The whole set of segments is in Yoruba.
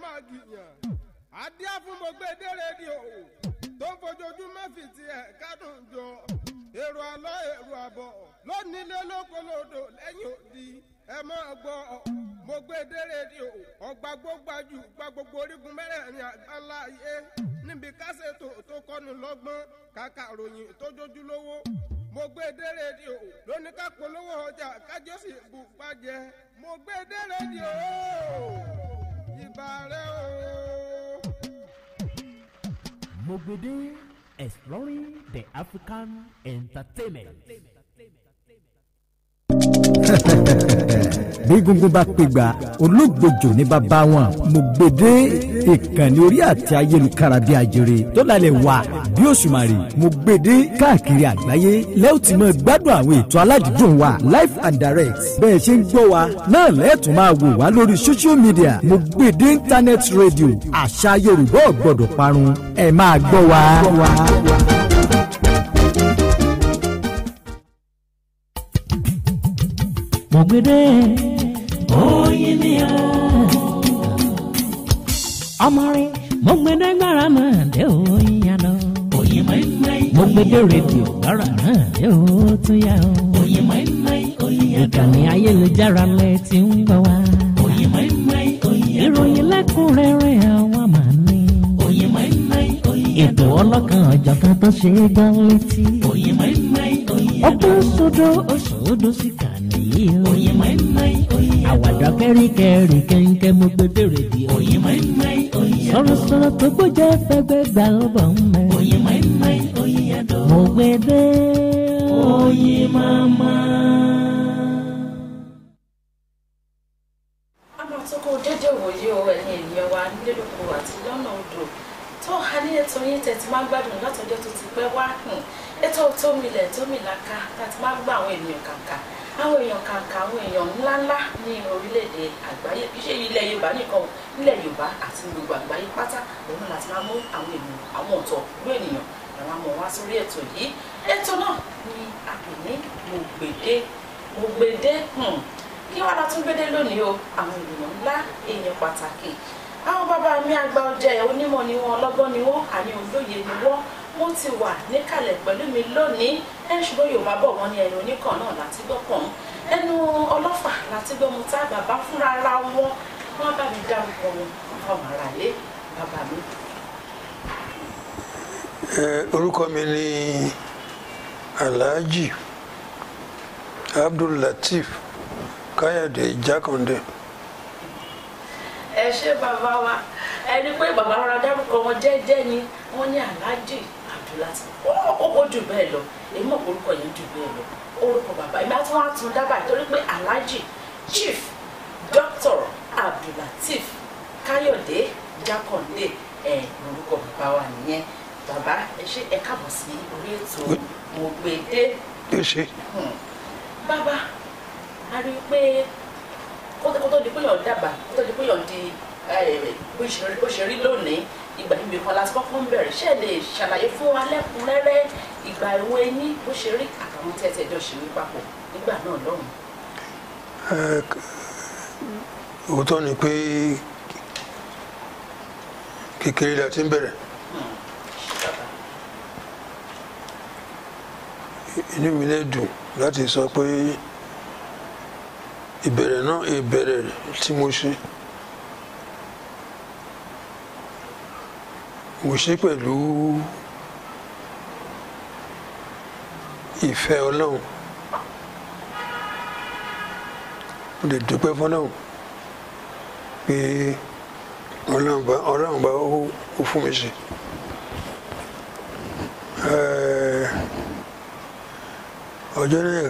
fàgìyàn adíá fún gbogbo èdè rédíò tó ń fojoojúmọ́ fi tiẹ̀ kádùn jọ èrò àlọ́ èrò àbọ̀ lónílé lókolòdò lẹ́yìn odi ẹ máa gbọ́ mo gbé dé rédíò ọgbà gbógbájú gba gbogbo orígun mẹ́rẹ̀ẹ̀rin àgbáńlá ayé níbi kásẹ̀tò tó kọ́ni lọ́gbọ́n kàkà ròyìn tó jójú lówó mo gbé dé rédíò lóní ká polówó ọjà kájọ sì bù pàjẹ mo gbé dé rédíò ìbà rẹ o. Mogbede exploring the African entertainment. bí gungun bá pègbà olóògbòjò ní bàbá wọn Mogbede ìkànnì orí àti ayélujára bí ajere tó lálẹ́ wà bí òṣùmàrè Mogbede káàkiri àgbáyé lẹ́yìn tí mo gbádùn àwọn ètò aládùúgbò wa live and direct bẹ́ẹ̀ ṣe ń gbọ́ wa náà lẹ́ẹ̀tún máa wò wá lórí social media Mogbede internet radio àṣà Yorùbá ò gbọ́dọ̀ parun ẹ máa gbọ́ wa. Mogbede oyin ni o. ọmọ rẹ Mogbede gbára náà dé oyin yá lọ. oyin mẹ́mẹ́ Mogbede rédíò gbára náà dé o tún yá o. oyin mẹ́mẹ́ oyin yá lọ. ìkànnì ayélujára lẹ ti ń gbọ́ wá. oyin mẹ́mẹ́ oyin yá lọ. ìròyìn lẹ́kùnrẹ́rẹ́ àwa máa ní. oyin mẹ́mẹ́ oyin yá lọ. ètò ọlọ́kan ọ̀jọ̀kan tó ṣe é gbọ́ létí. oyin mẹ́mẹ́ oyin yá lọ. ọgbọ́n sódò òṣòdò sí kàní yìí o. oyin mẹ́mẹ́ oyin yá lọ. àwàdà kẹ́ríkẹ́rí kẹ́ńkẹ́ Mogbede rédíò. oyin mẹ́mẹ́ oyin yá lọ. sọ̀rọ̀sọ̀rọ̀ tó gbọ́jẹ́ fẹ́gbẹ́ gbà ó bọ̀ ń mẹ́. oyin mẹ́mẹ́ oyin yá lọ. Mogbede oyin mama. àmọ́ tó kó dédé wòye o ẹ̀yin ènìyàn wa nílé lóko àti lọ́nà odò tó ha ní ètò yín tẹ̀ tí máa ń gbádùn látọjọ́ tó ti pẹ́ wá hùn ètò tó milẹ̀ tó mìlaka láti máa ń gbọ́ àwọn ènìyàn kàǹkà àwọn èèyàn kàǹkà àwọn èèyàn ńláńlá ní orílẹ̀-èdè àgbáyé kì í ṣe ilẹ̀ yorùbá nìkan o nílẹ̀ yorùbá àti gbogbo àgbáyé pátá òun náà láti máa mú àwọn ènìyàn àwọn ọ̀tọ̀ ìlú ènìyàn làwọn amọ̀ wá sórí ètò yìí ètò náà ni a pè ní Mogbede Mogbede hmm kí wàá látún gbédé lónìí o àwọn ènìyàn ńlá èèyàn pàtàkì àwọn bàbá mi àgbà ọjẹ onímọ̀ ni wọn ọlọ́gbọ́n ni wọn àní olóye ni wọn wọn ti wà níkàlẹ̀ pẹ̀lú mi lónìí ẹ ṣùgbọ́n yorùbá bọ̀ wọ́n ní ẹnu oníkan náà láti gbọ́ pọ̀ ẹnu ọlọ́fà láti gbọ́ mu tá bàbá fúnra ara wọn wọn bá mi dárúkọ wọn fọmọ ara lé bàbá mi. Ẹ, orúkọ mi ni Alhaji Abdullateef Káyọ̀dé Jákàndé ẹ ṣé bàbá wa ẹni pé bàbá wa dárúkọ wọn jẹ́jẹ́ ni wọ́n ní Alhaji Abdullateef ó jù bẹ́ẹ̀ lọ èyí mọ̀ pé orúkọ yẹn jù bẹ́ẹ̀ lọ orúkọ bàbá ìgbà tí wọ́n á tún dábàá torí pé Alhaji Chief Dr. Abdullateef Káyọ̀dé Jákàndé ẹ̀ lórúkọ bàbá wa nìyẹn bàbá ẹ ṣé ẹ káàbọ̀ sí orí ètò Mogbede ló ṣe Hmm. bàbá a rí i pé kó tó kó tó di pé yàn dàgbà kó tó di pé yàn di eh, bó ṣe rí bó ṣe rí lónìí ìgbà níbi kan láti kọ́kọ́ ń bẹ̀rẹ̀ ṣe lè ṣàlàyé fún wa lẹ́kùnrẹ́rẹ́ ìgbà ìwé yín bó ṣe rí àtàwọn tẹ́tẹ́ jọ ṣe wí papọ̀ nígbà náà lọ́hùn. Ẹ, k- òótọ́ ni pé kékeré la ti ń bẹ̀rẹ̀ bàbá inú mi lè dùn láti sọ pé ìbẹ̀rẹ̀ náà ìbẹ̀rẹ̀ tí mo ṣe mo ṣe pẹ̀lú ìfẹ́ ọlọ́run mo lè dúpẹ́ fọlọ́run pé ọlọ́run bá ọlọ́run bá ó ó fún mi ṣe. Ẹ́ẹ̀, ọjọ́ náà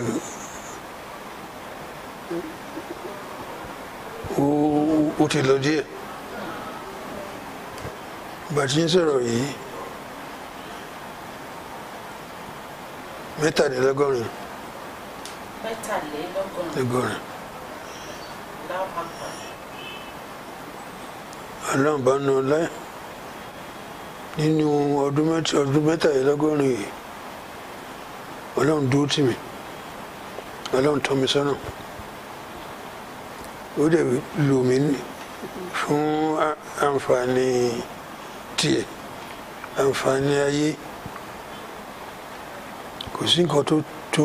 ó- ó ti lọ díẹ̀ bàtí ń sọ̀rọ̀ yìí mẹ́tàdínlọ́gọ́rin mẹ́tàlélọ́gọ́rin lọ́gọ́rin lápapọ̀ ọlọ́run bá nu ọlá nínú ọdún mẹ́ta ọdún mẹ́tàdínlọ́gọ́rin yìí ọlọ́run dúró tì mí ọlọ́run tọ́ mi sọ́nà ó dẹ̀ lò mí fún a- àǹfààní tiẹ̀ àǹfààní ayé kò sí nǹkan tó tó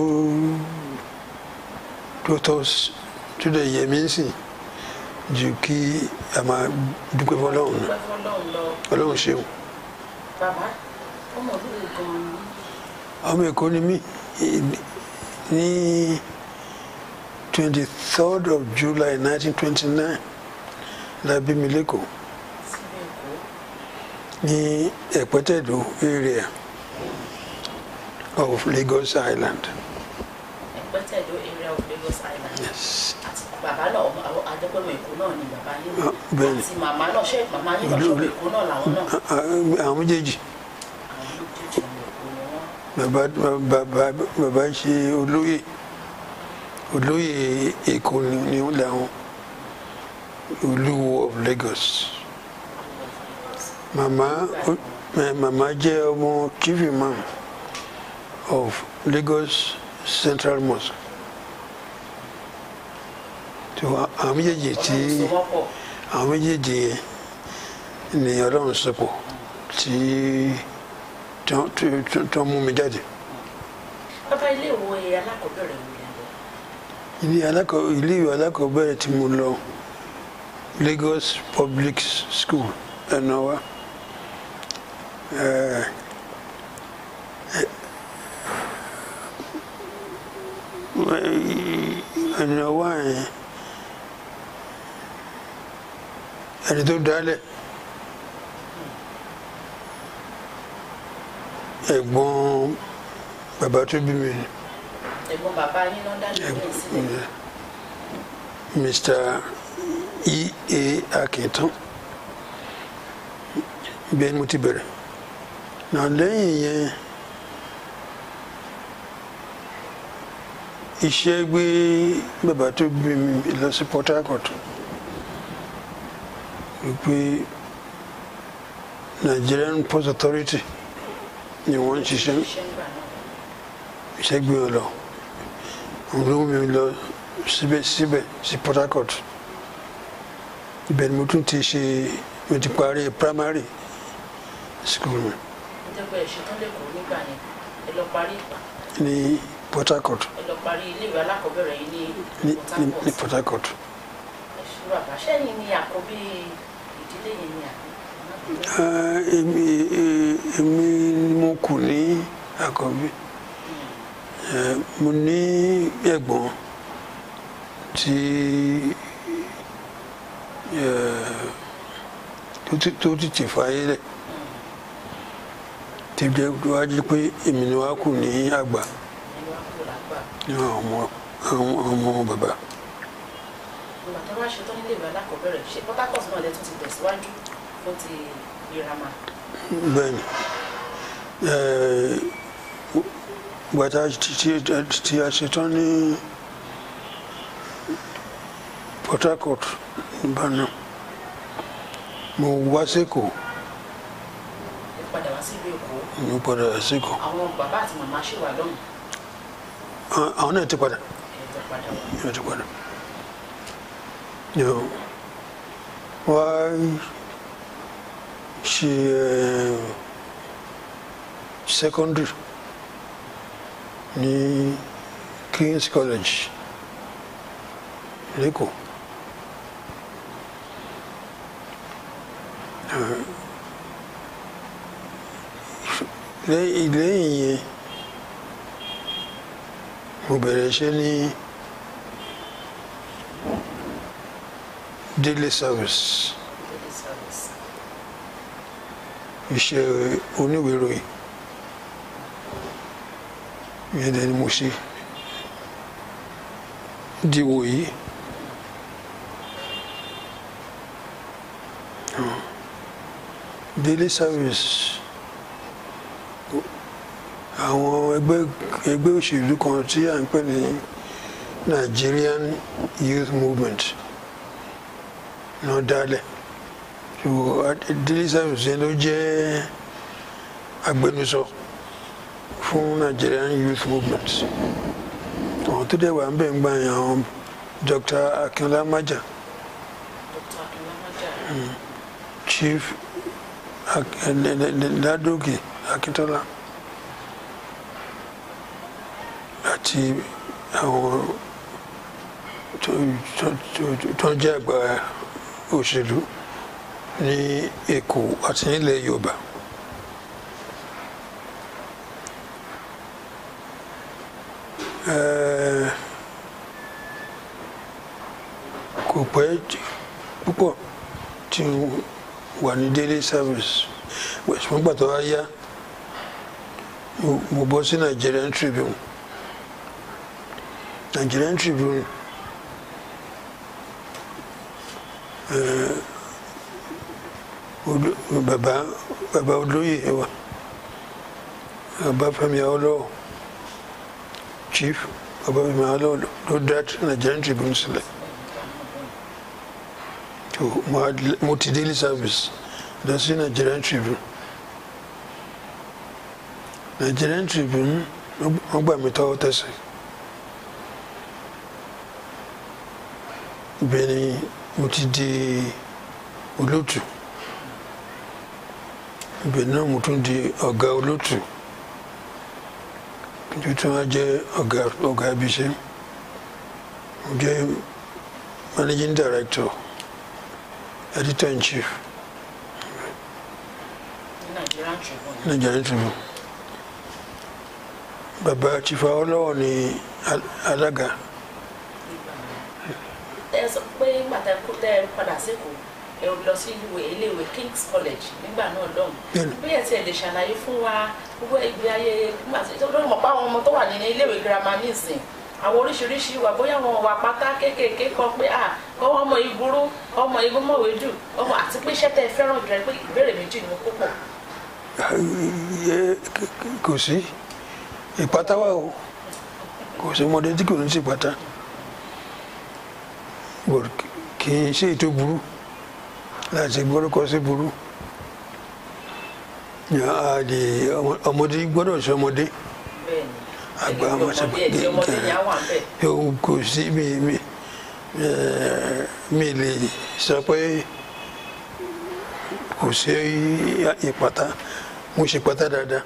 tó tọ́ s- tó dẹ̀ yẹ mí sìn ju kí a máa dúpẹ́ fọlọ́run náà dúpẹ́ fọlọ́run lọ ọlọ́run ṣeun bàbá ọmọ olúwo gan-an ni ọmọ èkó ni mí ní twenty third of july nineteen twenty nine la bí mi lẹ́kọ̀ọ́ síbi èkó ní ẹ̀pẹ́tẹ̀dọ̀ area of lagos island. ẹ̀pẹ́tẹ̀dọ̀ area of Lagos Island Yes. àti bàbá náà ọmọ- àwọn adépẹ́mọ èkó náà ni bàbá yín Ah, bẹ́ẹ̀ni. àti màmá náà ṣe màmá yín náà Olú- ṣọ́ọ̀bù èkó náà làwọn náà Ah, ah, àwọn méjèèjì àwọn méjèèjì ọmọ èkó ni wọ́n bàbá bàbá bàbá ṣe olóyè olóyè èkó ni ni wọ́n làwọn olúwo of lagos màmá eh, màmá jẹ́ ọmọ chief imam of lagos central mosque tó àwọn méjèèjì tí ọlọ́run so wọ́n pọ̀ àwọn méjèèjì yẹn ni ọlọ́run sọpọ̀ tí tó- tó- tó- tó mú mi jáde. bàbá ilé ìwé alákọ̀ọ́bẹ̀rẹ̀ wo lẹ lọ ilé alákọ̀ ilé ìwé alákọ̀ọ́bẹ̀rẹ̀ tí mo lọ Lagos Public School ẹ̀nàwá ẹ̀nàwá yẹn ẹni tó dálẹ̀ ẹ̀gbọ́n bàbá tó bí mi ni. ẹ̀gbọ́n bàbá yín náà dá ìlú yẹn sílẹ̀ Mr. E.A. Akintan bẹ́ẹ̀ ni mo ti bẹ̀rẹ̀ náà lẹ́yìn yẹn iṣẹ́ gbé bàbá tó bí mi lọ sí Port Harcourt wípé Nigerian Post Authority ni wọ́n ń ṣiṣẹ́ iṣẹ́ ńgbà náà iṣẹ́ gbé wọn lọ òun ló mú mi lọ síbẹ̀ síbẹ̀ sí Port Harcourt ibẹ̀ ni mo tún ti ṣe mo ti parí primary school mi ó jẹ́ pé ẹ̀ṣin tán lẹ́kọ̀ọ́ nígbà yẹn ẹ lọ parí ní Port Harcourt ẹ lọ parí ilé ìwé alákọ̀ọ́bẹ̀rẹ̀ yìí ní ní Port ní- ní Harcourt Port Harcourt ẹ̀ṣin bàbá sẹ́yìn ni àkọ́bí ìdílé yẹn ni àbí Ah, èmi eh, èmi ni mo kù ní àkọ́bí Eh, mo ní ẹ̀gbọ́n tí eh, tó ti- tó ti tì fáyé lẹ̀ tí jẹ́ wájú pé èmi ni wá kù ní àgbà ẹni wá kúrò lágbà ní àwọn ọmọ àwọn ọmọ bàbá. ìgbà tó bá ṣetán nílé ìwé alákọ̀ọ́bẹ̀rẹ̀ ṣe Port Harcourt náà lẹ́tún ti tẹ̀síwájú fún ti girama bẹ́ẹ̀ni gbàtà tí a ṣetán ní Port Harcourt nígbàna mo wá sẹ́kọ̀ọ́ ẹ padà wá sí ìlú Èkó mo padà sẹ́kọ̀ọ́ àwọn bàbá àti màmá ṣì wà lọ́hùn Àwọn- àwọn náà ti padà ẹ tó padà wá náà ti padà Yo, wá ṣe eh, secondary ní King's College lẹ́kọ̀ọ́ Eh, lẹ́yìn lẹ́yìn yẹn mo bẹ̀rẹ̀ iṣẹ́ ní daily service daily service iṣẹ́ oníwèé ìròyìn ìyẹn dẹ̀ ni mo ṣe diwò yìí daily service àwọn ẹgbẹ́ ẹgbẹ́ òṣèlú kan tí à ń pè ní Nigerian Youth Movement náà dálẹ̀ so daily service yẹn ló jẹ́ agbẹnusọ fún Nigerian Youth Movement àwọn tó dẹ̀ wà ń bẹ̀ ń gbà yẹn àwọn Dr. Akínọlá Májà Dr. Akinlama chief Ak- eh, N- N- N- Ládòkè Akíntọ́lá àti àwọn tó- tó- tó- tó ń jẹ́ àgbà òṣèlú ní Èkó àti nílẹ̀ Yorùbá. Eh, kò pẹ́ j- púpọ̀ tí n wà ní daily service ṣùgbọ́n gbà tó wá yá mo- mo bọ́ sí Nigerian Tribune Nigerian Tribune eh, Olú- bàbá bàbá olóyè wa Ọbáfẹ́mi Awólọ́wọ̀ chief Ọbáfẹ́mi Awólọ́wọ̀ ló dá Nigerian Tribune sílẹ̀ tó mo had- mo ti daily service lọ sí Nigerian Tribune Nigerian Tribune wọ́n gbà mí tọwọ́ tẹsẹ̀ ibẹ̀ ni mo ti di olótù ibẹ̀ náà mo tún di ọ̀gá olótù tó tún wá jẹ́ ọ̀gá ọ̀gá ibiṣẹ́ mo jẹ́ managing director editor in chief ní Nigerian Tribune Nigerian Tribune bàbá chief Awólọ́wọ̀ ni al- alága ẹ sọ pé nígbà tẹ kó tẹ padà sékòó ẹ lọ sí ìwé iléèwé King's College nígbà náà lọ́hùn Bẹ́ẹ̀ni. bí ẹ tiẹ̀ lè ṣàlàyé fún wa gbogbo ìgbé ayé nígbà tí tó lórí mọ̀ pé àwọn ọmọ tó wà nínú iléèwé girama nísìn àwọn oríṣiríṣi ìwà bóyá àwọn wà pátá kéékèèké kan pé à ọmọ ọmọ yìí burú ọmọ yìí mọ̀wé jù ọmọ àti pé iṣẹ́ tẹ fẹ́ràn jù rẹ pé ìbéèrè méjì ni mo kó pọ̀ Ẹ- kò sí ìpátá wà o kò sí ọmọdé tí kò ní sí ìpátá But kì í ṣe ètò burú láti gbọ́dọ̀ sí burú àdè ọmọdé gbọ́dọ̀ sí ọmọdé bẹ́ẹ̀ ni Àgbà ẹni pé ọmọ ṣe- ọmọdé ẹ̀ tí ọmọdé yẹn á wà ń bẹ̀ òun kò sí mi mi ẹ, mi lè sọ pé kò sí ìpátá mo ṣe pátá dáadáa.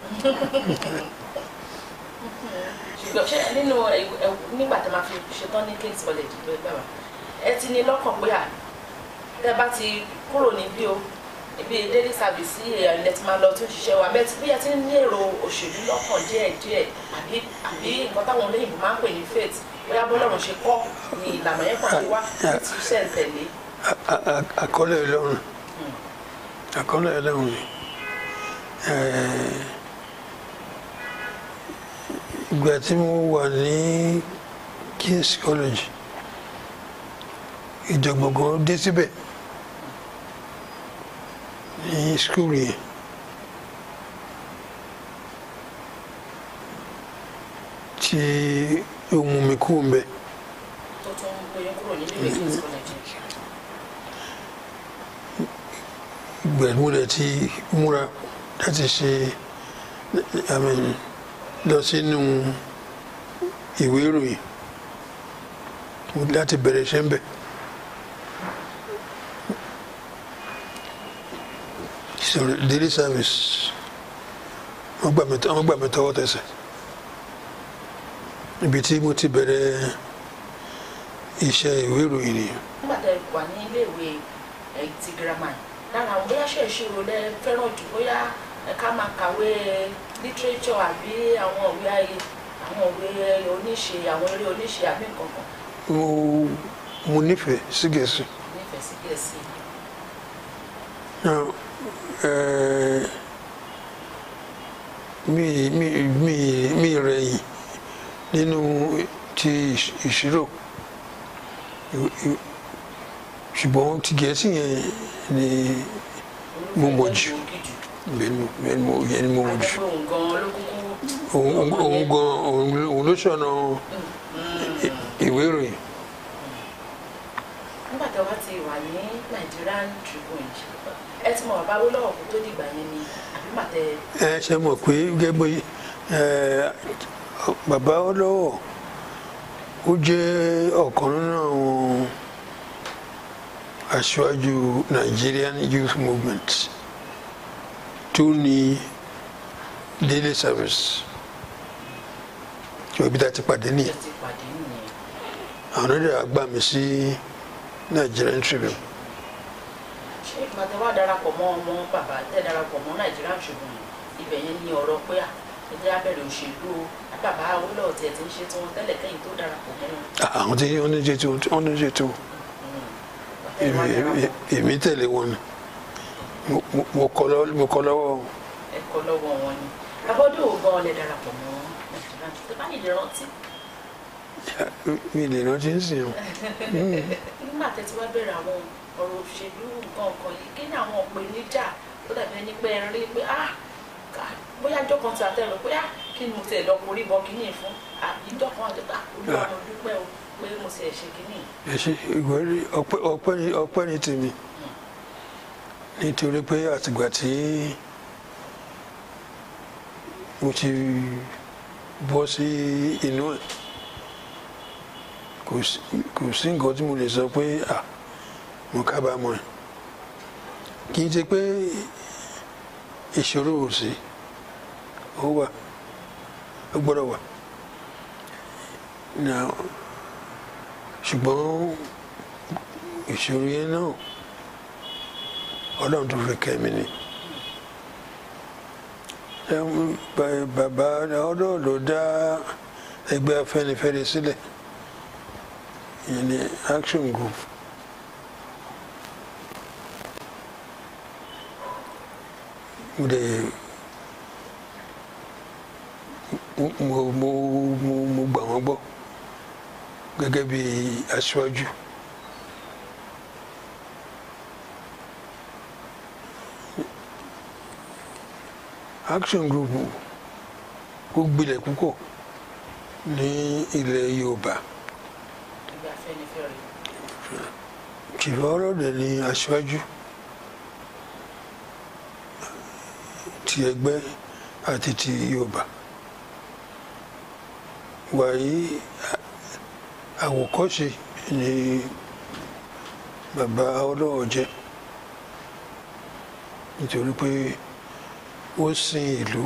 ṣùgbọ́n ṣé nínú ẹ- ẹ- nígbà tí a máa fi ṣetán ní King's College ló gbà wá ẹ ti ní lọ́kàn pé à tẹ bá ti kúrò níbí o ibi daily service sí èèyàn ilẹ̀ tí máa lọ tún ṣiṣẹ́ wa bẹ́ẹ̀ tí bí ẹ ti ní èrò òṣèlú lọ́kàn díẹ̀ díẹ̀ àbí àbí nǹkan táwọn olóyìnbó máa ń pè ní faith bóyá bọ́lọ́run ṣe kọ́ ni ìlànà yẹn kàn ti wá ní ti ṣẹ̀ ń tẹ̀lé A- a- àkọlé Ọlọ́run àkọlé Ọlọ́run ni Eh, ìgbà tí mo wà ní King's College ìjọ̀gbọ̀ngàn dé síbẹ̀ ní skul yẹn tí ó mú mi kú mbẹ tó tún gbóyún kúrò nínú ìwé King's College gbẹ̀múrẹ̀ tí múra láti ṣe I mean, lọ sínú ìwé ìròyìn láti bẹ̀rẹ̀ iṣẹ́ ń bẹ̀. So daily service wọ́n gbà mí wọ́n gbà mí tọwọ́ tẹsẹ̀ ibi tí mo ti bẹ̀rẹ̀ iṣẹ́ ìwé ìròyìn nìyẹn. nígbà tẹ wà ní iléèwé ẹ ti girama yìí lára àwọn bóyá ṣe ìṣirò lẹ fẹ́ràn jù bóyá ẹ ká máa kàwé literature àbí àwọn òwe ayé àwọn òwe oníṣe àwọn eré oníṣe àbí nǹkan kan mo mo nífẹ̀ẹ́ sí Gẹ̀ẹ́sì. nífẹ̀ẹ́ sí Gẹ̀ẹ́sì Now, eh, mi mi mi mi rẹ̀yìn nínú ti ìṣ- ìṣirò I- i- ṣùgbọ́n ti Gẹ̀ẹ́sì yẹn ni Mo mọ̀ jù. bẹ́ẹ̀ ni bẹ́ẹ̀ ni mo yẹn ni mo mọ̀ jù. àjẹpẹ́ òun gan-an ló kúkú Òun òun- òun gan òun ló- òun ló ṣọ̀nà i- ìwé ìròyìn. nígbà tí wọ́n ti wà ní Nigerian Tribune ẹ ti mọ bàbá Awólọ́wọ̀ kó tó dìgbà yẹn ni àbí màtẹ ẹ ṣe mọ̀ pé gẹ́gẹ́ bí ẹ, bàbá Awólọ́wọ̀ ó jẹ́ ọ̀kan nínú àwọn aṣáájú Nigerian Youth Movement tó ní daily service tí òbí ta ti pàdé ẹ nìyẹn ti pàdé nìyẹn àwọn ọ̀dọ́ àgbà mi sí Nigerian Tribune ṣé ìpàdé wa darapọ̀ mọ́ ọmọ bàbá tẹ́ darapọ̀ mọ́ Nigerian Tribune ibẹ̀ yẹn ní ọ̀rọ̀ pé à ẹjẹ́ abẹ́rẹ́ òṣèlú o bàbá Awólọ́wọ̀ tiẹ̀ ti ń ṣe tiwọn tẹ́lẹ̀ kẹ́yìn tó darapọ̀ mọ́ wọn. àwọn tí wọ́n ní ṣètò wọ́n ní ṣètò Ẹ wá èmi- darapọ̀. èmi- èmi tẹ̀lé wọn ni Mo- mo- mo kọ́ lọ́wọ́ mo kọ́ lọ́wọ́ wọn. ẹ̀kọ́ lọ́wọ́ wọn ni abọ́dún ò gan ọlẹ́ darapọ̀ mọ́ Nigerian Tribune tẹ́ bá lè rántí mi lè rántí ń sìn ọ́. nígbà tẹ́ ti wá bẹ̀rẹ̀ àwọn ọ̀rọ̀ òṣèlú nǹkan ọ̀kan yìí kí ni àwọn ìpèníjà tó dàbí ẹni pé ẹ rí pé ah ká- bóyá ìjọ kan ti àtẹ̀rọ pé ah kí ni mo tiẹ̀ lọ borí bọ kínní yìí fún àbí ìjọ kan àti ah olúwa mo dúpẹ́ o pé mo ti ẹ̀ ṣe kínní yìí. ẹ ṣe ìwé rí ọpẹ́ ọpẹ́ ní ọpẹ́ ní tèmi nítorí pé àtìgbà tí mo ti bọ́ sí inú ẹ̀ kò sí kò sí nǹkan tí mo lè sọ pé à mo kábàámọ̀ ẹ̀ kì í ṣe pé ìṣòro ò sí ó wà ó gbọ́dọ̀ wà now ṣùgbọ́n ìṣòro yẹn náà ọlọ́run tó fi kẹ́mi ni Ẹm, ba- bàbá ọlọ́run ló dá ẹgbẹ́ afẹ́nifẹ́re sílẹ̀ ìyẹn ni action group mo dẹ̀ mo mo mo mo mo gbà wọ́n gbọ́ gẹ́gẹ́ bí aṣáájú. action group ó gbilẹ̀ púpọ̀ ní ilẹ̀ yorùbá ẹgbẹ́ afẹ́nifẹ́re kìlọ̀ ọlọ́dẹ ní aṣáájú ti ẹgbẹ́ àti ti yorùbá wàyí à- àwòkọ́ṣe ni bàbá ọlọ́wọ́ jẹ́ nítorí pé ó sin ìlú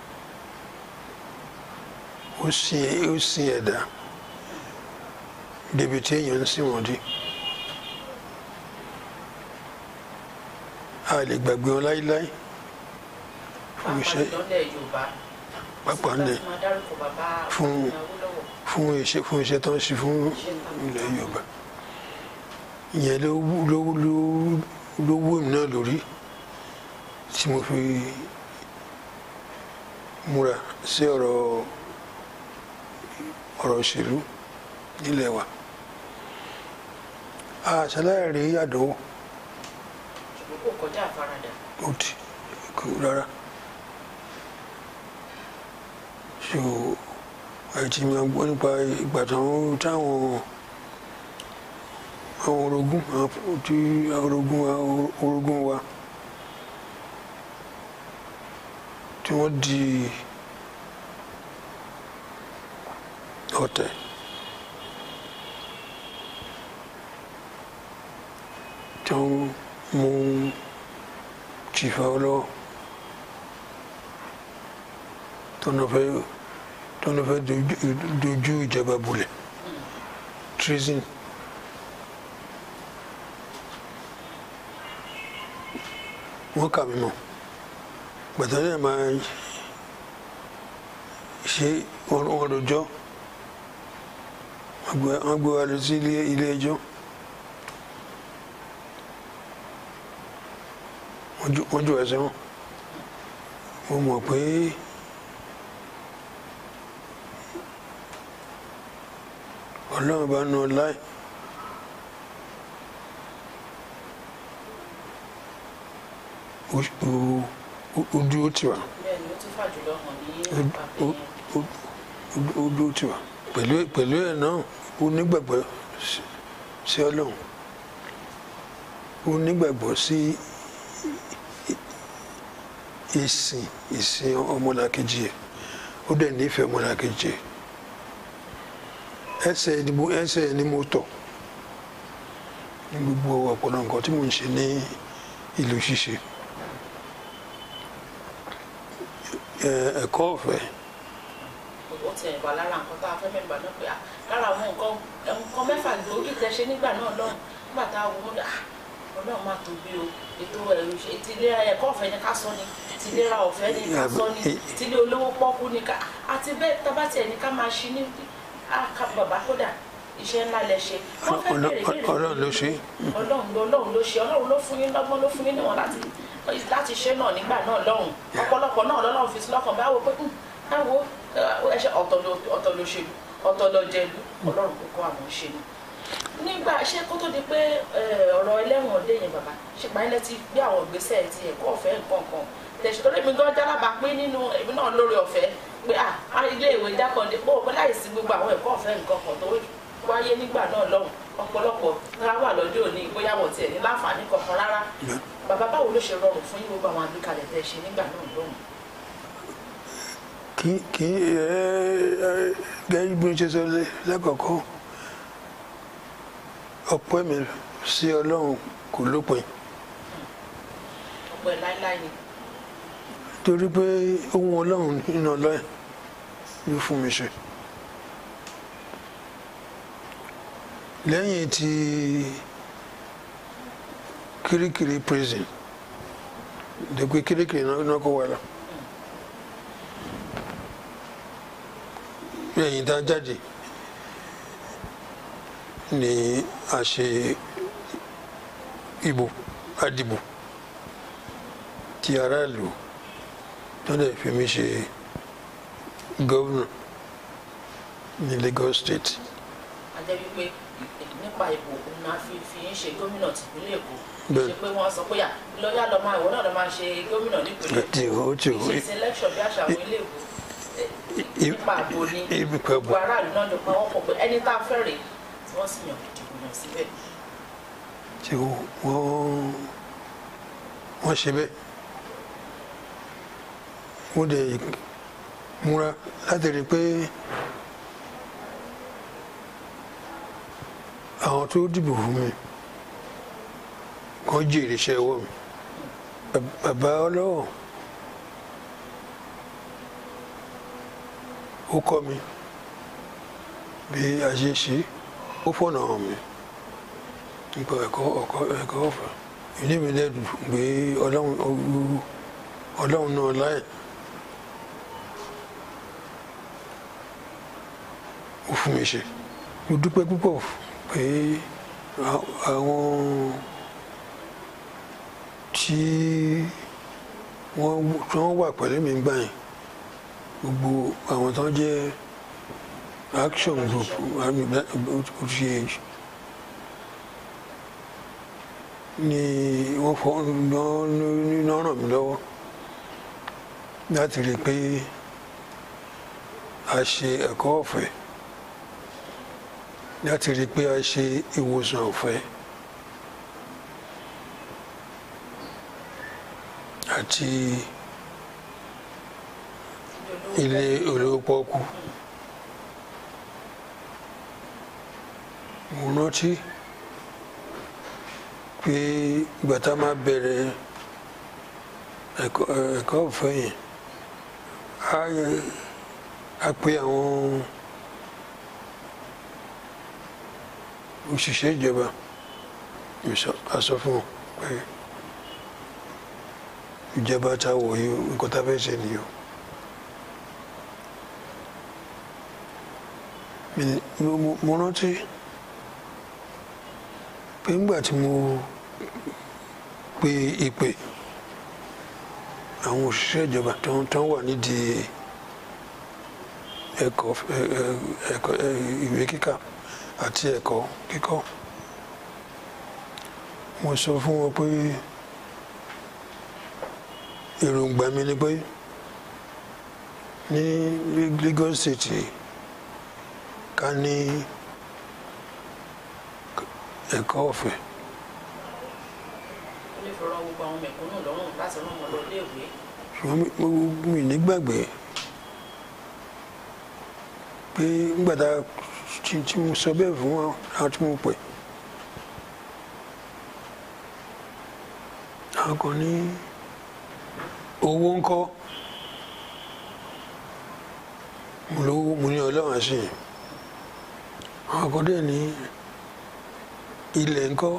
ó sin ó sin ẹ̀dá débi tí èèyàn ń sìn wọ́n dé. a lè gbàgbé wọn láíláí fún pàápàá iṣẹ́ ìlọ́lẹ̀ yorùbá pápá láti ńlẹ̀ máa dárúkọ bàbá Fún- Awólọ́wọ̀ fún iṣẹ́ fún iṣẹ́ tó ń ṣe fún ilẹ̀ yorùbá ìyẹn ló wú- ló wú- ló wú- ló wú èmi náà lórí tí mo fi múra sí ọ̀rọ̀ ọ̀rọ̀ òṣèlú nílẹ̀ wa àṣàlàyé rí àdánwò ṣùgbọ́n kò kọjá àfaradà ó ti kú rárá so àìtí máa gbọ́ nípa ìgbà táwọn táwọn àwọn orogún àwọn tí àwọn orogún wa orogún wa tí wọ́n di ọ̀tẹ̀ tí wọ́n mú chifa ọlọ́wọ́ tọ́nà fẹ́ tọ́nà fẹ́ dojú- dojú ìjọba bolẹ̀ treason wọ́n kà mí mọ̀ gbàtà náà máa ṣe wọn lọ́jọ́ wọ́n gbé wa lọ sí ilé ilé ẹjọ́ wọ́n jù- wọ́n jù ẹ́ sẹ́wọ̀n mo mọ̀ pé ọlọ́run bá nu láì ó dúró tì wá bẹ́ẹ̀ ni ó tún fàjùlọ hàn ní ó- àpapẹ̀ ó- yẹn ó- ó dúró tì wá pẹ̀lú pẹ̀lú ẹ̀ náà ó nígbàgbọ́ sí- sí ọlọ́run ó nígbàgbọ́ sí ìsìn ìsìn ọmọlàkejì ẹ̀ ó dẹ̀ nífẹ̀ẹ́ ọmọlàkejì ẹ̀ ẹsẹ̀ ni mo ẹsẹ̀ ni mo tọ̀ ní gbogbo ọ̀pọ̀lọpọ̀ nǹkan tí mò ń ṣe ní ìlú ṣíṣe Ẹ- ẹ̀kọ́ ọ̀fẹ́ ó ti ẹ̀bà lára nǹkan tá a fẹ́ mẹ́gbà náà pé à lára àwọn nǹkan nǹkan mẹ́fà gbòógì tẹ ṣe nígbà náà lọ́hùn nígbà tá a wò ó à ọlọ́run máa tóbi o ètò ẹ̀rù ṣe ti ìlera ẹ̀kọ́ ọ̀fẹ́ ni ká sọ ni ti ìlera ọ̀fẹ́ ni ká sọ ni ti ilé olówó pọ́kú ni ká àti bẹ́ẹ̀ tábà tiẹ̀ ní ká máa ṣí ní àká bàbá kódà iṣẹ́ ńlá lẹ ṣe wọ́n fẹ́ Ọlọ́- bèrè bèrè Ọlọ́run ló ṣe é. ọlọ́run ló ọlọ́run ló ṣe ọlọ́run ló fún yín lọ́gbọ́n ló fún yín níwọ̀n láti láti ṣe náà nígbà náà lọ́hùn ọ̀pọ̀lọpọ̀ náà lọ́lọ́run fi sí lọ́kàn báwo pé "Hmm, báwo ẹṣẹ ọ̀tọ̀ ló ọ̀tọ̀ ló ṣèlú ọ̀tọ̀ ló jẹlú ọlọ́run kò kọ́ àwọn ṣe ni. nígbà ṣé kó tó di pé eh, ọ̀rọ̀ ẹlẹ́wọ̀n ọdẹ yẹn bàbá ṣùgbọ́n ilẹ̀ ti gbé àwọn ìgbésẹ̀ ti ẹ̀kọ́ ọ̀fẹ́ nǹkan kan tẹ̀sí tó lèmi gan jálábà pé nínú èmi náà lórí ọ̀fẹ́ pé à á ilé ìwé jákàndé pé òpin láìsí gbogbo àwọn ẹ̀kọ́ ọ̀fẹ́ nǹkan kan tó wáyé nígbà náà lọ́hùn ọ̀pọ̀lọpọ̀ rárá wà lọ́jọ́ òní bóyá wọ́n tiẹ̀ ní láǹfààní kankan rárá bàbá báwo ló ṣe rọrùn fún yín gbogbo àwọn àgbékalẹ̀ tẹ́ ẹ ṣe nígbà náà lọ́hùn. kí kí ẹ ẹ gẹ́gẹ́ bí mo ṣe sọ lẹ́- lẹ́kọ̀ọ́kọ́ ọpẹ́ mi sí ọlọ́run kò lópin ọpẹ́ láíláí ni torí pé ohun ọlọ́run nínú ọlọ́yìn ló fún mi ṣe lẹ́yìn tí kirikiri prison dẹ́gbẹ́ kirikiri náà náà kó wà lọ lẹ́yìn tá a jáde ni a ṣe ìbò àdìbò ti aráàlú tó dẹ̀ fi mí ṣe gómìnà ní Lagos State a jẹ́ wípé nípa ìbò òun máa fi fi ń ṣe gómìnà tìpínlẹ̀ Èkó Bẹ́ẹ̀. ṣe pé wọ́n sọ pé à lọ́yà lọ máa ìwọ náà lọ máa ṣe gómìnà nípínlẹ̀ tí ó tí ó ìṣe selection bí àṣà àwọn ilé ìwò i- nípa àbò ni ibi pẹ̀bù gbogbo aráàlú náà ló pa wọ́n pọ̀ pé ẹni tá a fẹ́ rèé tí wọ́n sì yàn dìbò yàn síbẹ̀ tí wọ́n wọ́n ṣe bẹ́ẹ̀ mo dẹ̀ múra láti rí i pé àwọn tó dìbò fún mi kàn jèrè iṣẹ́ ọwọ́ mi Bab- bàbá ọlọ́wọ́ ó kọ́ mi bí a ṣe ṣe ó fọ̀nà hàn mi nípa ẹ̀kọ́ ọ̀kọ́ ẹ̀kọ́ ọ̀fẹ́ ilé mi lẹ́dùn pé ọlọ́run ọlọ́run- ọlọ́run náà láì ó fún mi ṣe mo dúpẹ́ púpọ̀ pé à- àwọn tí wọ́n tí wọ́n wà pẹ̀lú mi gbà yẹn gbogbo àwọn tó jẹ́ action group OTH ni wọ́n fọ́ ní ràn mí lọ́wọ́ láti rí i pé a ṣe ẹ̀kọ́ ọ̀fẹ́ láti rí i pé a ṣe ìwòsàn ọ̀fẹ́ àti ilé olówó pọ́kú mo rántí pé ìgbà tá a máa bẹ̀rẹ̀ ẹ̀kọ́ ẹ̀kọ́ ọ̀fẹ́ yẹn a yẹ- a pe àwọn òṣìṣẹ́ ìjọba ìsọ- a sọ fún wọn pé ìjọba tá a wọ̀ yìí o, nǹkan tá a fẹ́ ṣe nìyí o. Mi- mo mo- mo rántí pé ńgbà tí mo pe ìpè àwọn òṣìṣẹ́ ìjọba tó ń tán wà nídìí ẹ̀kọ́ ẹ- ẹ- ẹ̀kọ́ ẹ- ìwé kíkà àti ẹ̀kọ́ kíkọ́ mo sọ fún wọn pé èròǹgbà mi ni pé ní Lagos State ká ní ẹ̀kọ́ ọ̀fẹ́ ó lè fi rọ gbogbo àwọn mẹ̀kúnnù lọ́rùn láti rán wọn lọ iléèwé ṣùgbọ́n mi- mo- mi nígbàgbé pé nígbà tá a tí tí mo sọ bẹ́ẹ̀ fún wọn àwọn tí mo pè àwọn kan ní owó ńkọ́ mo lówó mo ní ọlọ́run àṣeyìn àwọn kan dẹ̀ ní ilẹ̀ ńkọ́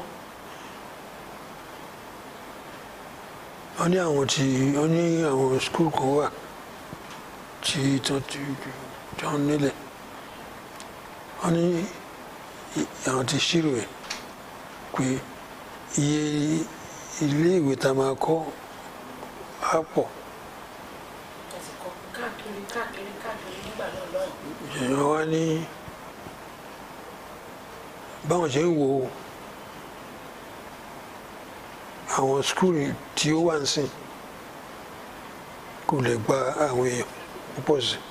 wọ́n ní àwọn tí wọ́n ní àwọn skul kan wà tí tó ti tó ń nílẹ̀ wọ́n ní i- àwọn ti ṣírò ẹ̀ pé iye ilé ìwé tá a máa kọ́ á pọ̀ ẹ ti kọ káàkiri káàkiri káàkiri nígbà náà lọ́hùn. èèyàn wá ní báwọn ṣe ń wo àwọn skul tí ó wà ń sìn kò lè gba àwọn èèyàn púpọ̀ sí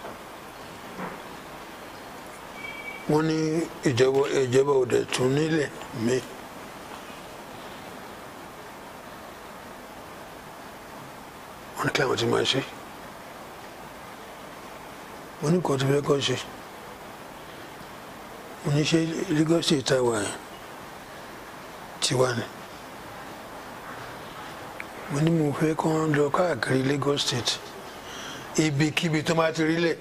wọ́n ní ìjọba ìjọba òde tún nílẹ̀ míì wọ́n ní kí àwọn ti máa ṣe mo ní kàn tó fẹ́ kọ́ ṣe mo ní ṣe Lagos State táwa yẹn tiwa ni mo ní mo fẹ́ kọ́ lọ káàkiri Lagos State ibikíbi tó máa ti rí lẹ̀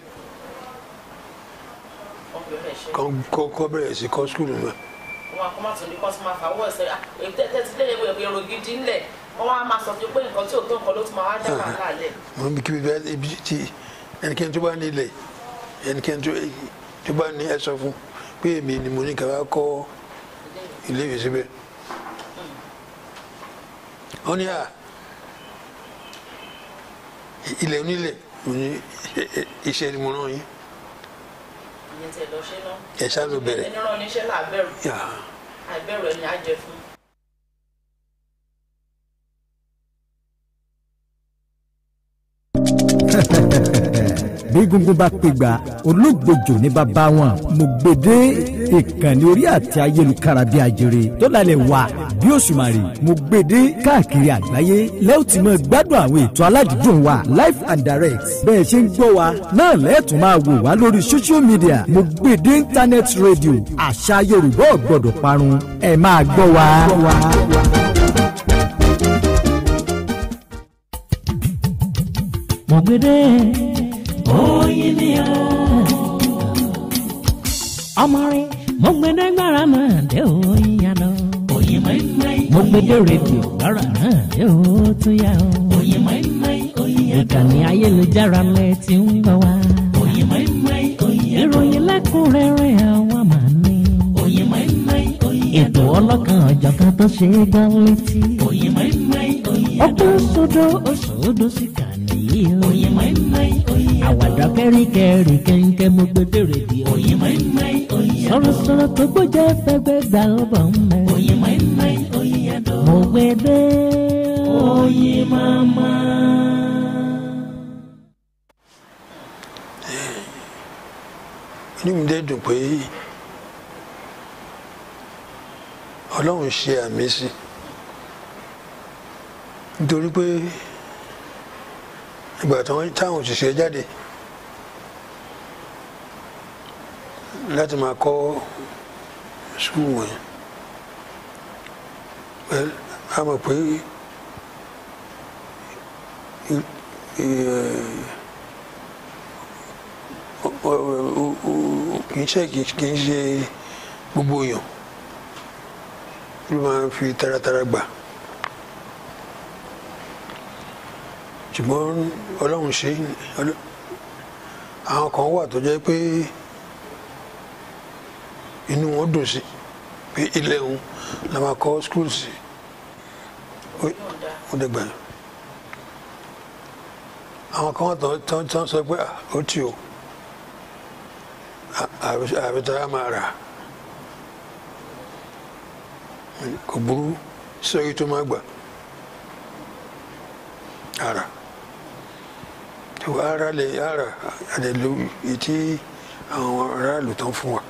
wọ́n bẹ̀rẹ̀ ṣe kọ́ kọ́- kọ́ bẹ̀rẹ̀ sí kọ́ skul mọ́ wọn a kọ́ máa tún ní kọ́ tún máa fà wọ́ ẹ̀sẹ̀ èyí tẹ́tẹ́ ti léyìn ìwé èrò gidi ńlẹ̀ wọ́n wá máa sọ fún pé nǹkan tí ò tó nǹkan ló tún máa wá dá wàhálà lẹ̀. mo ní kíbi bẹ́ẹ̀ ibi tí ẹnikẹ́ni tó bá ní ilẹ̀ ẹnikẹ́ni tó tó bá ní ẹ sọ fún pé èmi ni mo ní ká wá kọ́ ilé ìwé síbẹ̀ wọ́n ní à ilẹ̀ onílẹ̀ mo ní iṣẹ́ ni mo rán yín ìyẹn tiẹ̀ lọ ṣe náà. ẹ ṣáà ló bẹ̀rẹ̀ ẹni rán oníṣẹ́ làbẹ̀rù yà àìbẹ̀rù ẹni á jẹ fún. bí gungun bá pègbà olóògbòjò ní bàbá wọn mo gbèdé ìkànnì orí àti ayélujára bí ajere tó lálẹ́ wà bí òṣùmàrè mo gbèdé káàkiri àgbáyé lẹ́yìn tí mo gbádùn àwọn ètò aládìídùn wa live and direct bẹ́ẹ̀ ṣe ń gbọ́ wa náà lẹ́ẹ̀tún máa wò wá lórí social media mo gbèdé internet radio àṣà yorùbá ò gbọ́dọ̀ parun ẹ máa gbọ́ wa. mo gbede oyin ni o. ọmọ rẹ mo gbede gbára náà dé oyin yá lọ. oyin mẹ́mẹ́ mo gbede rédíò gbára náà dé o tún yá o. oyin mẹ́mẹ́ oyin yá lọ. ìkànnì ayélujára lẹ ti ń gbọ́ wá. oyin mẹ́mẹ́ oyin yá lọ. ìròyìn lẹ́kùnrẹ́rẹ́ àwa máa ní. oyin mẹ́mẹ́ oyin yá lọ. ètò ọlọ́kan ọ̀jọ̀kan tó ṣe é gbọ́ létí. oyin mẹ́mẹ́ oyin yá lọ. ọkọ̀ sódò òṣòdò sí kàní yìí o. oyin mẹ́mẹ́ oyin yá lọ. àwàdà kẹ́ríkẹ́rí kẹ́ńkẹ́ mo gbẹdẹ rédíò. oyin mẹ́mẹ́ oyin yá lọ. sọ̀rọ̀sọ̀rọ̀ tó gbọ́jẹ́ fẹ́gbẹ́ gbà ó bọ̀ ń bẹ̀. oyin mẹ́mẹ́ oyin yá lọ. mo gbẹdẹ oyin mama. inú mi dẹ́ dùn pé ọlọ́run ṣe àmì sí nítorí pé ìgbà táwọn táwọn òṣìṣẹ́ jáde láti máa kọ́ skul wọ̀nyí well a mọ̀ pé i- i- ọ- ọ- ọ- ọ- kì í ṣe kì í- kì í ṣe gbogbo èèyàn ló máa ń fi taratara gbà ṣùgbọ́n ọlọ́run ṣe ọlọ́- àwọn kan wà tó jẹ́ pé inú wọn dùn sí pé ilé òun la máa kọ́ skul sí ó yóò dáa. ó dẹ̀gbà yẹn àwọn kan wà tó tó tó sọ pé "Ah, ó tì ó àbí tá a máa rà kò burú sọ́yìn tó máa gbà ara tó ara lè ara àdèlú ètí àwọn aráàlú tán fún wa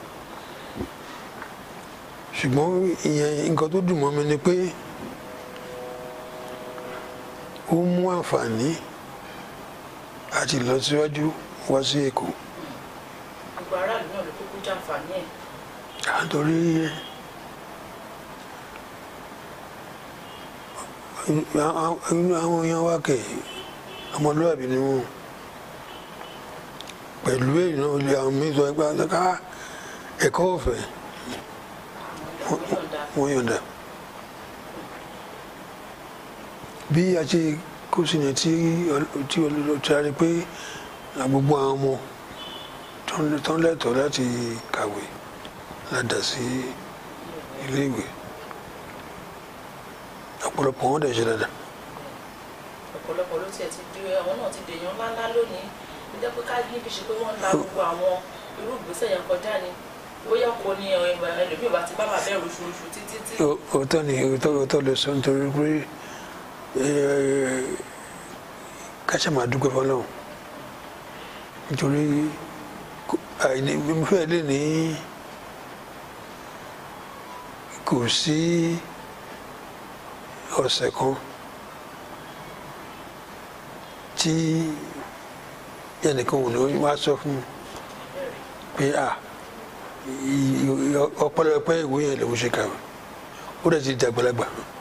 ṣùgbọ́n ìyẹn nǹkan tó dùn mọ́ mi ni pé ó mú àǹfààní àti ìlọsíwájú wá sí èkó gbogbo aráàlú náà ló kúkú jàǹfààní ẹ̀. nítorí inú àwọn èèyàn wá kẹ̀ ọmọlúwàbí ni wọn pẹ̀lú èyí náà olè àwọn míín sọ ẹgbẹ́ àtàkà ẹ̀kọ́ ọ̀fẹ́ yọ̀ǹda wọ́n yọ̀ǹda bí a ṣe kó sí yẹn tí tí olùdó ti rí pé gbogbo àwọn ọmọ tó ń- tó ń lẹ́tọ̀ọ́ láti kàwé ládàá sí iléèwé ọ̀pọ̀lọpọ̀ wọn dẹ̀ ṣe dáadáa ọ̀pọ̀lọpọ̀ ló tiẹ̀ ti di àwọn náà ti dèèyàn ńláńlá lónìí ó jẹ́ pé ká níbi ṣe pé wọ́n ń la gbogbo àwọn irú ìgbésẹ̀ yẹn kọjá ni bóyá kò ní ẹlòmíì bá ti bá bàbá ẹ̀rù ṣuṣu títí tí Ó- òótọ́ ni òótọ́ òótọ́ lè sọ nítorí pé eh, ká ṣe máa dúpẹ́ fọlọ́run nítorí kò- àìní mo fẹ́ lè ní kò sí ọ̀sẹ̀ kan tí ẹnìkan ò ní wá sọ fún mi pé à i- i- ọpẹ́lọpẹ́ ìwé yẹn lòún ṣe kàwé ó dẹ̀ ti dàgbàlagbà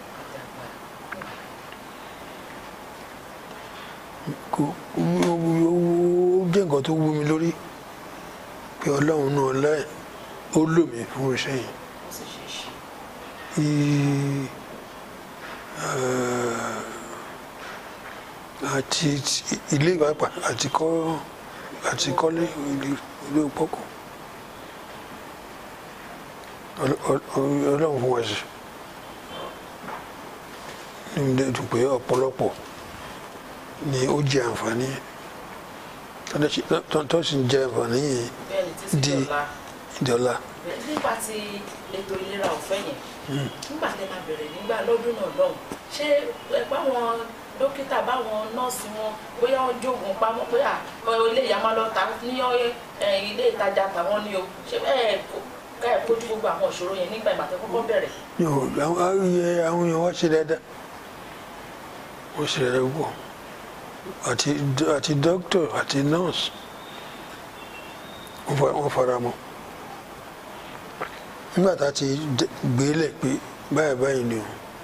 kò ó ó- ó jẹ́ nǹkan tó wú mi lórí pé ọlọ́run náà láì ó lò mí fún iṣẹ́ yẹn ó sì ṣe é ṣe I- eh, àti ti- ilé ìwápà àti kọ́ àti kọ́lé ilé ilé pọ́kù Ọl- ọl- ọlọ́run fún wa sí ní ilé dùn pé ọ̀pọ̀lọpọ̀ ni ó jẹ àǹfààní yẹn. Tó dẹ̀ ṣe- tó- tó sì ń jẹ àǹfààní yẹn bẹ́ẹ̀ ni títí Di- dọ̀la ìdọ́là Bẹ́ẹ̀ nípa ti ètò ìlera ọ̀fẹ́ yẹn nígbà tẹ́ máa bẹ̀rẹ̀ nígbà lọ́dún náà lọ́hùn ṣé ẹ báwọn dókítà báwọn nọ́ọ̀sì wọn bóyá wọ́n jogun pamọ́ pé à ọ, ilé ìyá máa lọ ta ní ọ- ẹ, ilé ìtajà tàwọn ni o ṣé bẹ́ẹ̀ ká ẹ̀ kojú gbogbo àwọn ìṣòro yẹn nígbà ìgbà tẹ́ kọ́kọ́ bẹ̀rẹ̀ yóò àwọn ayé àwọn èèyàn wá ṣe dáadáa wọ́n ṣe dáadáa púpọ̀ àti àti dókítà àti nọ́ọ̀sì wọ́n fa- wọ́n fara mọ́ nígbà tá a ti d- gbélé pé báyìí báyìí ni o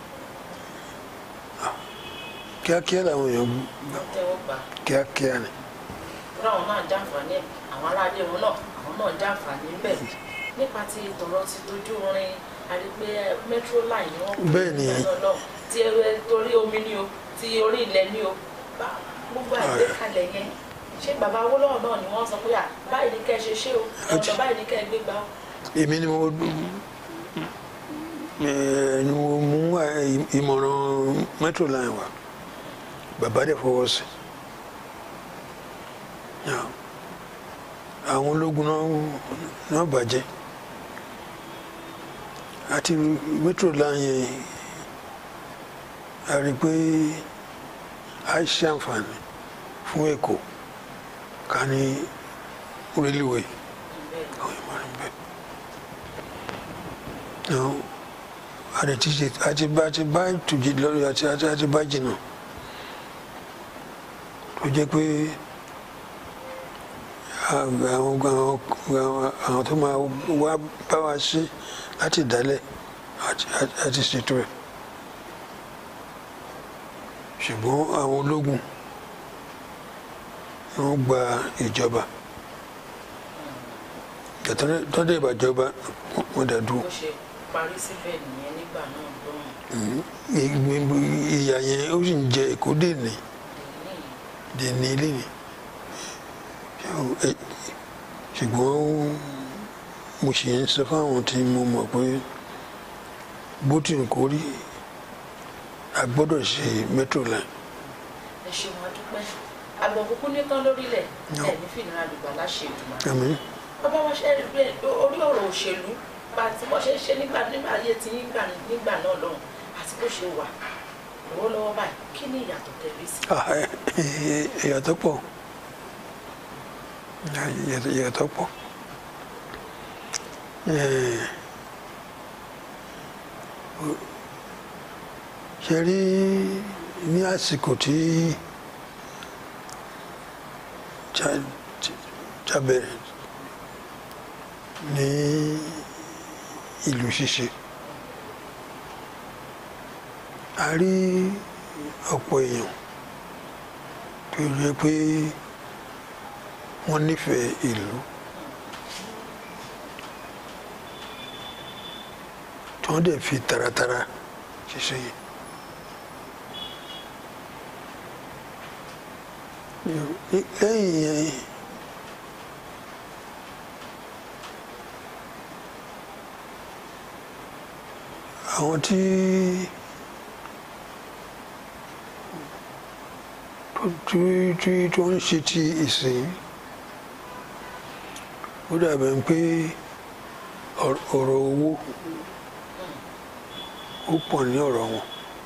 ah, kíákíá làwọn èèyàn gbà tẹ́wọ́ gbà kíákíá ni fúnra wọn náà jàǹfààní ẹ̀ àwọn aráalé wọn náà àwọn náà jàǹfààní bẹ́ẹ̀ nípa ti tọ̀rọ̀ ti dojú orin àrígbé metro line ni wọ́n Bẹ́ẹ̀ ni. nígbà náà lọ́hùn. ti ẹ- torí omi ni o ti orí ilẹ̀ ni o Bá- gbogbo àgbékalẹ̀ yẹn ṣé bàbá Awólọ́wọ̀ náà ni wọ́n sọ pé à báyìí ni kẹ́ ẹ ṣe ṣé o ọ̀nà báyìí ni kẹ́ ẹ gbé gbà o èmi ni mo eh, ni mo mú eh, ìmọ̀ràn metro line wa bàbá dẹ̀ fọwọ́ sí Yeah. àwọn ológun náà náà bàjẹ́ àti metro line yẹn a rí i pé a ṣe àǹfààní fún èkó ká ní rélùwéè àwọn ìmọ̀ràn bẹ́ẹ̀. Now, àti tí ṣe àti bá àti bá ìtújì lórí àti àti àti bá jìnnà tó jẹ́ pé àwọn àwọn àwọn àwọn tó máa wá bá wa ṣe láti dálẹ̀ àti àti- àti ṣètò ẹ̀ ṣùgbọ́n àwọn ológun wọ́n gba ìjọba tọ́jú ìbàjọba wọ́n dá dúró bó ṣe parí síbẹ̀ nìyẹn nígbà náà lọ́hùn ìyà yẹn ó sì ń jẹ èkó dèní ní dèní lẹ́ni ṣùgbọ́n mo sì ń sọ fáwọn tí mo mọ̀ pé bó ti ń kórí a gbọ́dọ̀ ṣe metro line ẹ ṣeun adúpẹ́ àgbọ̀n kúkú nítán lórílẹ̀ No. ẹ̀ ní fìnira lùgbà láṣẹ ìdùnnà àmín bàbá wa ṣe rí pé orí ọ̀rọ̀ òṣèlú bá ti wọ́n ṣe ń ṣe nígbà nígbà ayé ti nígbà nígbà náà lọ́hùn àti bó ṣe wà lọ́wọ́lọ́wọ́ báyìí kí ni ìyàtọ̀ tẹ̀lé sí Ah, ẹ- ẹ- ìyàtọ̀ pọ̀ Ìyàtọ̀- ìyàtọ̀ pọ̀ Eh, o- ṣe rí ní àsìkò tí cha- cha- cha bẹ̀rẹ̀ ní ìlú ṣíṣe a rí ọ̀pọ̀ èèyàn tó yẹ pé wọ́n nífẹ̀ẹ́ ìlú tí wọ́n dẹ̀ fi taratara ṣiṣẹ́ yìí. lẹ́yìn yẹn àwọn tí tí tí tó ń ṣe ti ìsìn ó dàbẹ̀ pé ọ̀rọ̀ owó ó pọ̀ ní ọ̀rọ̀ wọn.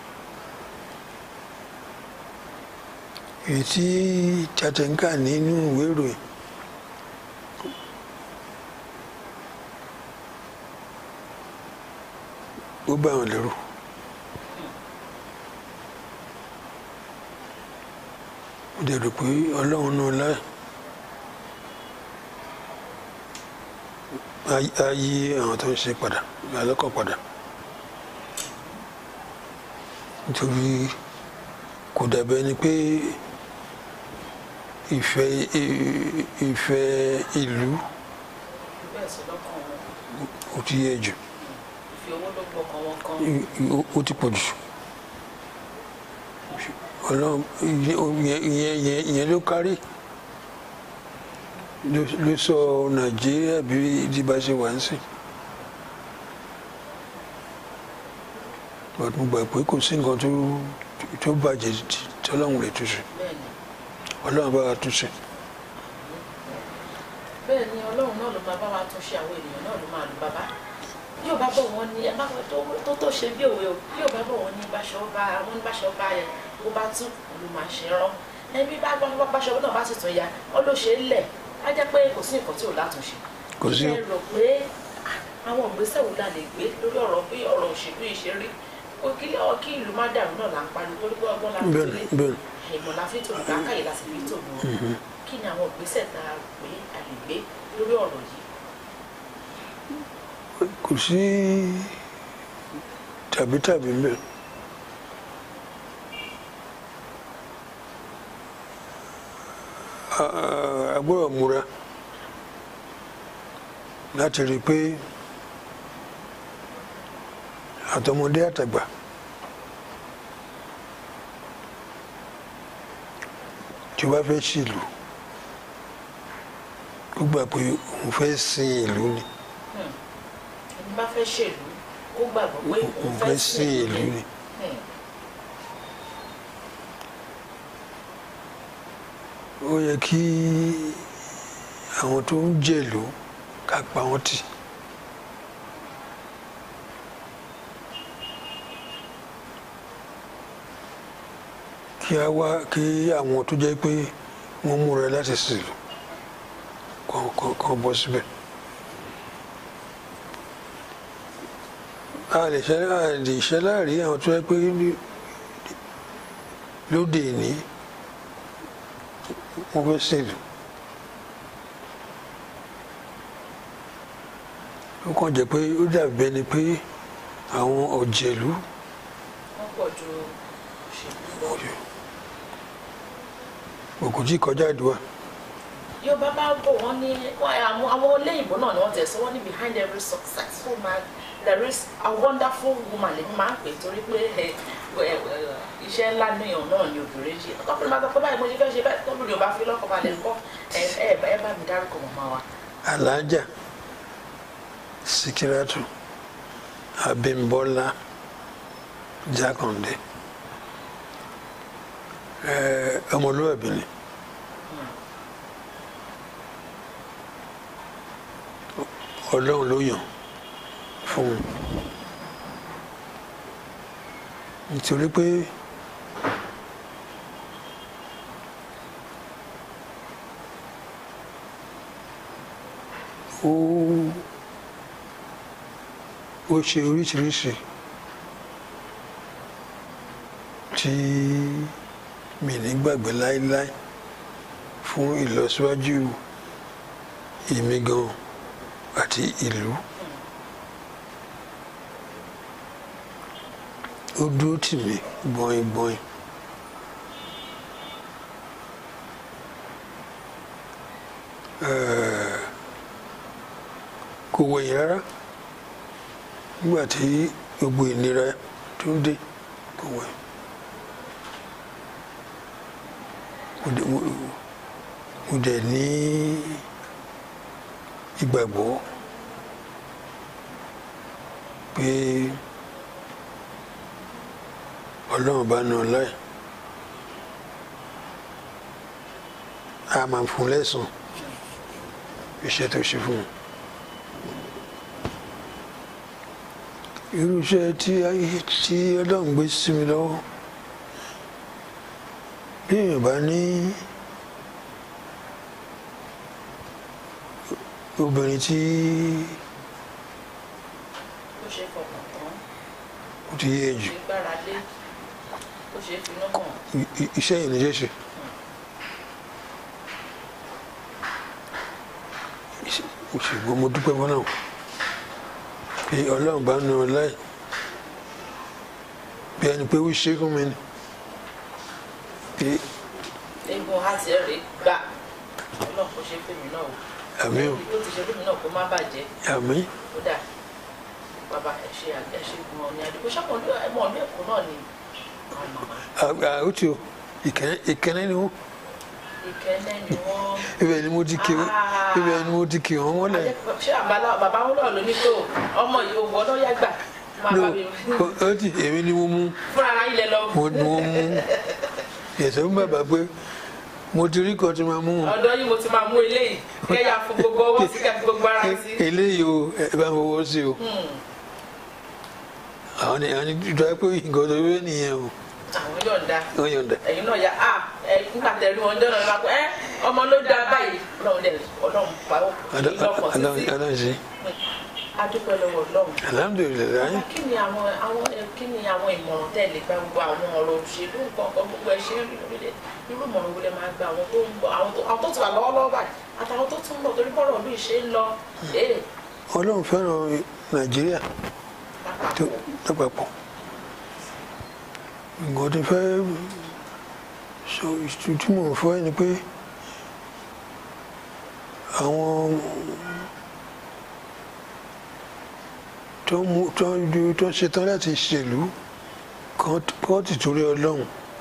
èyí tí Chattanka nínú ìwé ìròyìn ó bá wọn lérò ó dẹ̀ rò pé ọlọ́run náà láì á yí àwọn tó ń ṣe padà alọ́kọ̀ padà nítorí kò dàbẹ́ ni pé ìfẹ́ ìfẹ́ ìlú bẹ́ẹ̀ sí lọ́kàn wọn ó ti yẹ jù ìfi owó ló gbọ́kàn wọn kan ó- ó ti pọ̀ jù ọlọ́run ìyẹn ìyẹn ìyẹn ìyẹn ló kárí ló- ló sọ nàìjíríà bí ìdíbà ṣe wà ń sìn but mo gbà pé kò sí nǹkan tó tó bàjẹ́ tí- tí ọlọ́run lè túnṣe bẹ́ẹ̀ ni ọlọ́run bá wa túnṣe bẹ́ẹ̀ ni ọlọ́run náà ló máa bá wa tún ṣe àwọn ènìyàn náà ló máa lù bàbá bí ò bá bọ̀ wọ́n ní ẹ má fẹ́ tó tó tó ṣe bí òwe o bí ò bá bọ̀ wọ́n ní báṣọ bá wọ́n ní báṣọ bá yẹ bó bá tún ló máa ṣe rán ẹbí bá gbọ́n báṣọ náà bá sì tún ya ó ló ṣe é lẹ̀ á jẹ́ pé kò sí nǹkan tí ò látúnṣe Kò sí. ẹ rò pé ah, àwọn ìgbésẹ̀ wo la lè gbé lórí ọ̀rọ̀ bí ọ̀rọ̀ òṣèlú yìí ṣe rí kó kí kí ìlú má dàrú náà là ń pariwo torí pé ọgbọ́n la fi tó bẹ́ẹ̀ lé ni bẹ́ẹ̀ ni ìmọ̀ la fi tòun káàkiri la sì fi tòun kí ni àwọn ìgbésẹ̀ tá a gbé a lè gbé lórí ọ̀rọ̀ yìí kò sí tàbí tàbí mbẹ a gbọ́dọ̀ múra láti rí i pé àtọmọdé àtàgbà tí o bá fẹ́ ṣìlú ó gbà pé òun fẹ́ sin ìlú ni. ẹni bá fẹ́ ṣèlú kó gbàgbọ́ pé òun òun fẹ́ fẹ́ sí sin ìlú ni. Hmm. ó yẹ kí àwọn tó ń jèlú ká pa wọ́n tì. kí a wá kí àwọn tó jẹ́ pé wọ́n múra láti sílù kàn kàn kàn bọ́ síbẹ̀. a lè ṣe a lè ṣe láàrin àwọn tó jẹ́ pé ní- lóde ìní wọ́n fẹ́ sílù. ó kàn jẹ́ pé ó dàbí bẹ́ẹ̀ ni pé àwọn ọ̀jẹ̀lú wọ́n pọ̀ ju òṣèlú lọ. òkú tí kọjá àdúrà Yorùbá bá bọ̀ wọ́n ní wọ́n- àwọn àwọn olóyìnbó náà ni wọ́n tẹ̀ sọ wọ́n ní behind every successful man there is a wonderful woman lèmi máa ń pè torí pé ẹ, ẹ, ẹ, iṣẹ́ ńlá níyàn náà ni obìnrin ṣe ọkùnrin máa sọ pé báyìí mo ṣe fẹ́ ṣe báyìí tóbi Yorùbá fi lọ́kọ̀ balẹ̀ ńkọ́ ẹ ẹ ẹ bá mi dárúkọ màmá wa. alájà sikiratu abimbola jákàndé ẹ ọmọlúwàbí ni ọlọ́run ló yàn fún un nítorí pé ó ó ṣe oríṣiríṣi tí mi ní gbàgbé láéláé fún ìlọsíwájú èmi gan àti ìlú ó dúró tì mí gbọ̀nyìn gbọ̀nyìn eh, kò wẹ̀yìn rárá nígbà tí gbogbo ìnira tó ń dé kò wẹ̀yìn. mo dẹ̀- mo- mo dẹ̀ ní ìgbàgbọ́ pé ọlọ́run bá nà ọ́ láì a máa fún un lẹ́sùn iṣẹ́ tó ṣe fún un. irú iṣẹ́ tí ayé tí ọlọ́run gbé sí mi lọ́wọ́ bí èèyàn bá ní obìnrin tí ó ṣe é fọkàn tán ó ti yé jù ṣe gbára lé ó ṣe é finú hàn i- i- iṣẹ́ yìí ní ṣe ṣe. ṣùgbọ́n mo dúpẹ́ fún náà pé ọlọ́run bá nu ọ láì bí ẹni pé ó ṣe fún mi ni pé eégún àti ẹ̀rẹ̀ gbà ọlọ́run kò ṣe fèmí náà o àmì ò tó ti ṣe fèmí náà kó má bàjẹ́ àmì kódà bàbá ẹ ṣe ẹ ṣe gun ọ ní àdìgbò ṣàkóso ẹmọ ọdún èkó náà ni àwọn màmá àgbà ó ti o ìkẹ́ni ìkẹ́ni ni wọ́n ìkẹ́lẹ́ ni wọ́n. ibẹ̀ ni mo ti kí Ah. ibẹ̀ ni mo ti kí wọ́n wọ́n lẹ̀. ṣé àbálá bàbá wọn náà ló ní tó ọmọ yìí òwò ọdún yá gbà máa no bá mi ó ti èmi ni mo mú fúnra ara ilẹ̀ lọ mo ni mo mú ẹ̀sẹ̀ fún bàbá pé mo ti rí kan tí máa mú wọn. ọ̀dọ̀ yìí mo ti máa mú eléyìí kẹyà fún gbogbo ọwọ́ sí kẹfì gbogbo ara sí. eléyìí o ẹ bá fọwọ́ sí o àwọn ni àwọn ni ìjọba pé nǹkan tó wé nìyẹn o àwọn yọ̀ǹda wọ́n yọ̀ǹda. ẹ̀yin náà yà á ẹ nígbà tẹ̀lé wọn jọ́nà lọ́la pé ẹ ọmọ ló dáa báyìí ọlọ́run dẹ̀ ọlọ́run pa ó ìlọ́kọ̀ títí aláǹsí adúpẹ́ lọ́wọ́ ọlọ́run. alhamdulilayi kí ni àwọn àwọn ẹ, kí ni àwọn ìmọ̀ràn tẹ́ lè gba gbogbo àwọn ọ̀rọ̀ òṣèlú nǹkan kan gbogbo ẹ̀ ṣe ń rí lórílẹ̀ irú ìmọ̀ràn wo lẹ máa gba àwọn tó ń bọ̀ àwọn tó àwọn tó ti wà lọ́wọ́lọ́wọ́ báyìí àtàwọn tó tún ń bọ̀ torí bọ́rọ̀ ìlú ìṣe ń lọ ee ọlọ́run fẹ́ràn nàìjíríà tó lápapọ̀ lápapọ̀ nǹkan tó fẹ́ sọ ìtumọ̀ fún ẹ ni pé àwọn tó mú tó ń ju tó ń ṣetán láti ṣèlú kan kọ́ ti torí ọlọ́run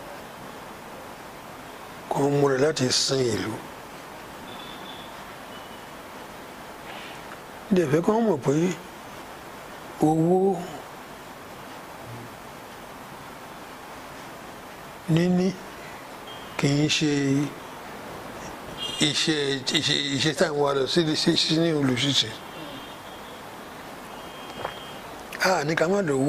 kan múra láti sin ìlú. dẹ̀fẹ́ kan mọ̀ pé owó níní kì í ṣe iṣẹ́ iṣẹ́ iṣẹ́ táwọn wa lọ sí sí sí ní olùṣiṣẹ́ a ní ká má lówó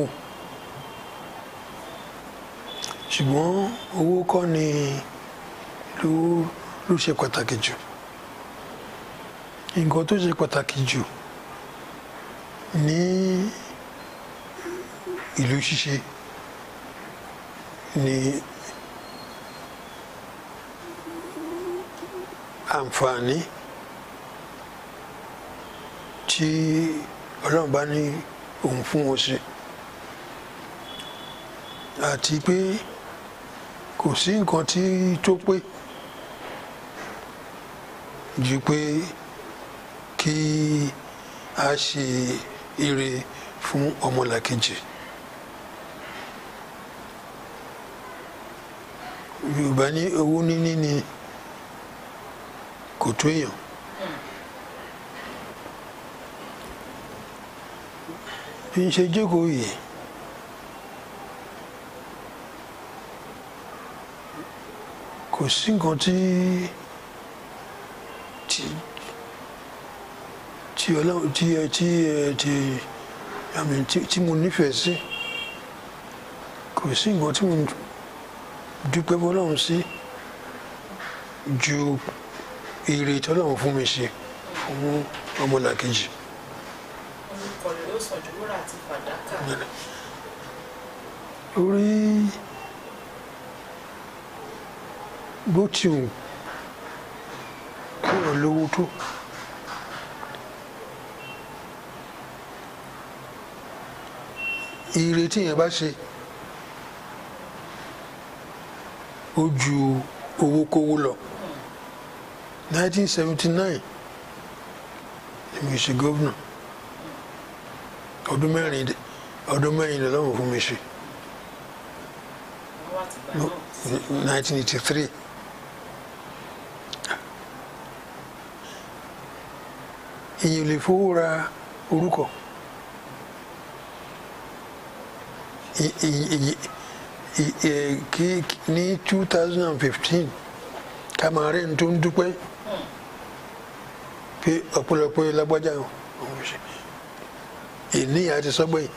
ṣùgbọ́n owó kọ́ ni ló ló ṣe pàtàkì jù nǹkan tó ṣe pàtàkì jù ní ìlú ṣíṣe ní àǹfààní tí ọlọ́run bá ní òun fún wọn ṣe àti pé kò sí nǹkan tí tó pé ju pé kí a ṣe ire fún ọmọlàkejì yorùbá ní owó níní ni kò tó èèyàn bí n ṣe jókòó yìí kò sí nǹkan tí tí tí ọlọ́run tí ẹ tí ẹ tí àmì tí tí mo nífẹ̀ẹ́ sí kò sí nǹkan tí mo dúpẹ́ fọlọ́run sí ju ire tọ́lọ́run fún mi ṣe fún ọmọlàkejì. orúkọ rẹ̀ yóò sàn ju wúrà àti fàdákà orí bó ti wù kí wọ́n lówó tó ire tí yẹn bá ṣe ó ju owó kówó lọ 1979 èmi ṣe gómìnà ọdún mẹ́rin dé- ọdún mẹ́rin lọ́wọ́ fún mi ṣe wọ́n wá ti gbà náà sí 1983 ìyẹn ò lè fowó ra orúkọ I- i- i- i- ẹ, kí ní 2015 ká máa rẹ̀ ń tó ń dúpẹ́ pé ọ̀pọ̀lọpọ̀ lágbájá òun ṣe ìní àti sọ́gbẹ̀yìn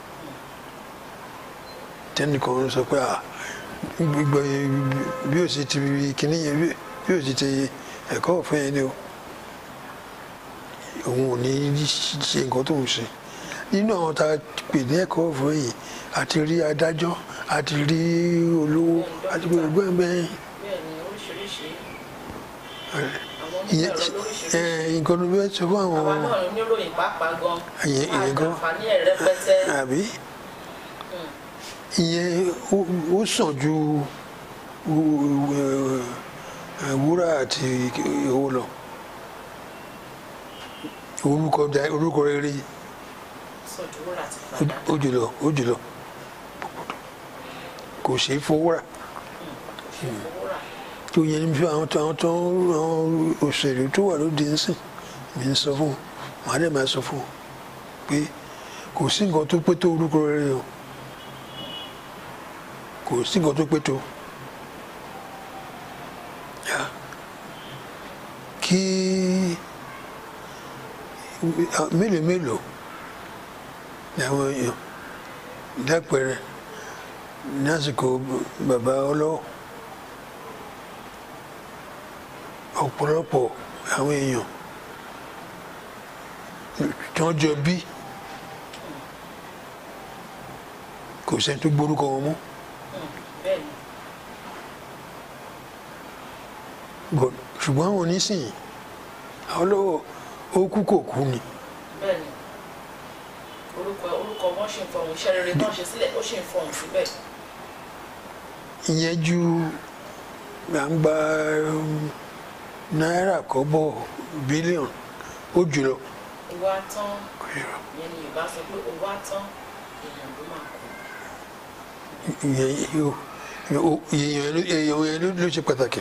tẹnìkan sọ pé à gbogbo bí o sì ti kíní yẹn bí- bí o sì ti ẹ̀kọ́ ọ̀fẹ́ yẹn ni o òun ò ní ṣe nǹkan tó ń ṣe nínú àwọn tá a pè ní ẹ̀kọ́ ọ̀fẹ́ yìí àti rí adájọ́ àti rí olówó àti gbogbo ẹ̀ bẹ́ẹ̀ bẹ́ẹ̀ ni oríṣiríṣi àwọn ìyẹn onímọ̀ ẹ̀rọ lóríṣiríṣi ẹ, nǹkan ló fẹ́ sọ fún àwọn àwa náà níròyìn pàápàá gan Ìyẹn- ìyẹn gan. àǹfààní ẹ̀ rẹpẹtẹ àbí ìyẹn ó- ó sàn ju wú- ẹ, ẹ, wúrà àti owó lọ orúkọ da- orúkọ rere sọdúró láti padà ó jùlọ ó jùlọ kò ṣeé fowó rà owó rà tó yẹn ní bí àwọn tó àwọn tó àwọn òṣèlú tó wà lóde ń sìn mi ń sọ fún wọn màá dẹ̀ máa sọ fún wọn pé kò sí nǹkan tó pé tó orúkọ rere o kò sí nǹkan tó pé tó yá kí mélòó mélòó ni àwọn èèyàn lápẹẹrẹ ní àsìkò bàbá ọlọ́wọ́ ọ̀pọ̀lọpọ̀ àwọn èèyàn tí wọ́n jọ bí kò sẹ́ni tó gbórúkọ wọn mọ́ bẹ́ẹ̀ ni But ṣùgbọ́n àwọn onísìnyí àwọn lọ́wọ́ ó kú kò kú ni bẹ́ẹ̀ ni orúkọ orúkọ wọn ṣì ń fọhùn iṣẹ́ rere tó ń ṣe sílẹ̀ ó ṣì ń fọhùn síbẹ̀ ìyẹn ju gbàǹgbà um, náírà kọ́bọ̀ bílíọ̀nù ó jùlọ owó atán ìyẹn ni yorùbá sọ pé owó atán èèyàn ló máa kú ìyẹn yóò- yóò- èèyàn ló- èèyàn yẹn ló- ló ṣe pàtàkì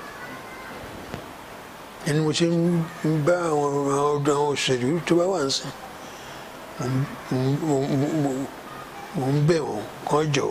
ẹni mo ṣe ń bá àwọn àwọn ọ̀dọ́ àwọn òṣèlú tó bá wà ń sìn mo ń- mo- mo- mo- mo ń bẹ̀ wọ́n kán jọ